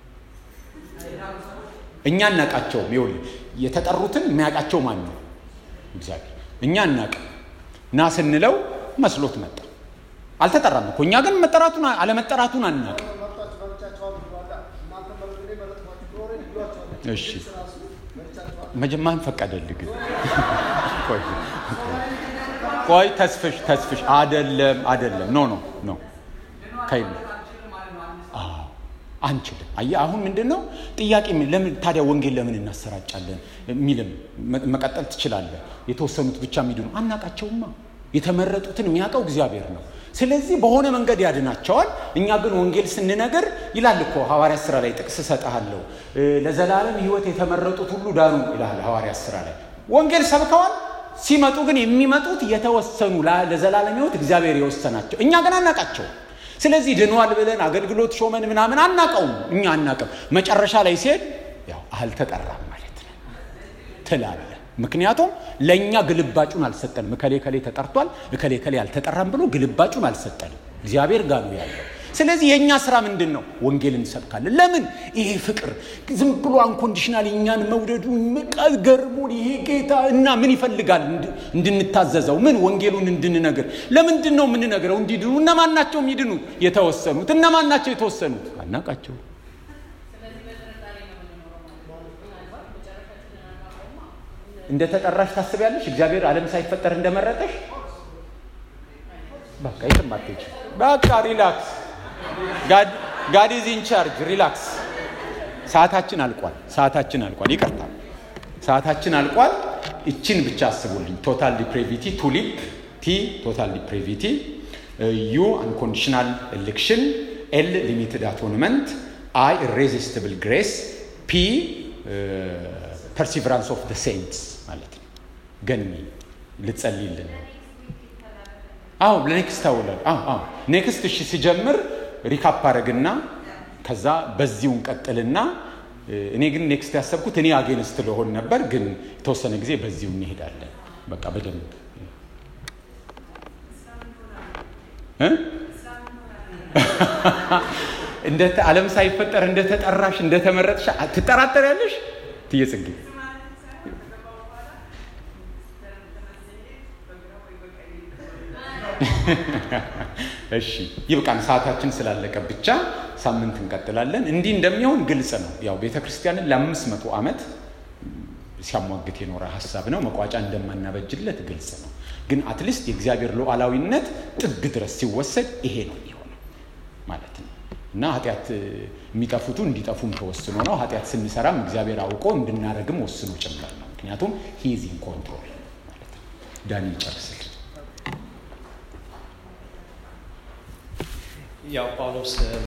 Speaker 1: እኛ እናቃቸውም። ይኸውልህ የተጠሩትን የሚያውቃቸው ማን ነው? እግዚአብሔር። እኛ እናቅም። ና ስንለው መስሎት መጣ። አልተጠራም እኮ እኛ ግን መጠራቱን አለመጠራቱን አናቅም። እሺ መጀመሪያ ፈቀደልህ ግን ቆይ ተስፍሽ ተስፍሽ አደለም አደለም ኖ ኖ ኖ ከይ አንችልም። አየህ አሁን ምንድን ነው ጥያቄ? ለምን ታዲያ ወንጌል ለምን እናሰራጫለን የሚልም መቀጠል ትችላለህ። የተወሰኑት ብቻ የሚድኑ አናቃቸውማ። የተመረጡትን የሚያውቀው እግዚአብሔር ነው። ስለዚህ በሆነ መንገድ ያድናቸዋል። እኛ ግን ወንጌል ስንነግር ይላል እኮ ሐዋርያት ስራ ላይ ጥቅስ እሰጥሃለሁ፣ ለዘላለም ሕይወት የተመረጡት ሁሉ ዳኑ ይላል ሐዋርያት ስራ ላይ። ወንጌል ሰብከዋል። ሲመጡ ግን የሚመጡት የተወሰኑ ለዘላለም ሕይወት እግዚአብሔር የወሰናቸው፣ እኛ ግን አናቃቸውም። ስለዚህ ድኗል ብለን አገልግሎት ሾመን ምናምን አናቀውም። እኛ አናቅም። መጨረሻ ላይ ሲሄድ ያው አልተጠራም ማለት ነው ትላለ። ምክንያቱም ለእኛ ግልባጩን አልሰጠንም። እከሌ ከሌ ተጠርቷል፣ እከሌ ከሌ አልተጠራም ብሎ ግልባጩን አልሰጠንም። እግዚአብሔር ጋር ነው ያለው። ስለዚህ የእኛ ስራ ምንድን ነው? ወንጌል እንሰብካለን። ለምን? ይሄ ፍቅር ዝም ብሎ አንኮንዲሽናል እኛን መውደዱ ገርሞን ይሄ ጌታ እና ምን ይፈልጋል እንድንታዘዘው? ምን ወንጌሉን እንድንነግር። ለምንድን ነው የምንነግረው? እንዲድኑ። እነማን ናቸው የሚድኑት? የተወሰኑት። እነማን ናቸው የተወሰኑት? አናቃቸው። እንደ ተጠራሽ ታስቢያለሽ? እግዚአብሔር ዓለም ሳይፈጠር እንደመረጠሽ በቃ የትም አትሄጂ። በቃ ሪላክስ ጋድ ኢዝ ኢን ቻርጅ ሪላክስ። ሰዓታችን አልቋል። ሰዓታችን አልቋል። ይቅርታ ሰዓታችን አልቋል። እችን ብቻ አስቡልኝ። ቶታል ዲፕሬቪቲ ቱሊፕ ቲ ቶታል ዲፕሬቪቲ ዩ አንኮንዲሽናል ኤሌክሽን ኤል ሊሚትድ አቶንመንት አይ ኢሬዚስቲብል ግሬስ ፒ ፐርሲቨራንስ ኦፍ ደ ሴንትስ ማለት ነው። ገኒ ልጸልይልን አዎ ለኔክስት አውላል አዎ አዎ ኔክስት እሺ ሲጀምር ሪካፕ አረግና ከዛ በዚሁ እንቀጥልና እኔ ግን ኔክስት ያሰብኩት እኔ አጌንስት ለሆን ነበር ግን የተወሰነ ጊዜ በዚሁ እንሄዳለን በቃ በደንብ እንደ ዓለም ሳይፈጠር እንደተጠራሽ እንደተመረጥሽ ትጠራጠር ያለሽ ትዬ ጽጌ እሺ ይብቃን። ሰዓታችን ስላለቀ ብቻ ሳምንት እንቀጥላለን። እንዲህ እንደሚሆን ግልጽ ነው። ያው ቤተ ክርስቲያንን ለአምስት መቶ ዓመት ሲያሟግት የኖረ ሀሳብ ነው። መቋጫ እንደማናበጅለት ግልጽ ነው። ግን አትሊስት የእግዚአብሔር ሉዓላዊነት ጥግ ድረስ ሲወሰድ ይሄ ነው የሚሆነው ማለት ነው እና ኃጢአት የሚጠፉቱ እንዲጠፉም ተወስኖ ነው። ኃጢአት ስንሰራም እግዚአብሔር አውቆ እንድናደርግም ወስኖ ጭምር ነው። ምክንያቱም ሂዝ ኢን ኮንትሮል ማለት ነው። ዳኒ ይጨርስል።
Speaker 2: ያው ጳውሎስ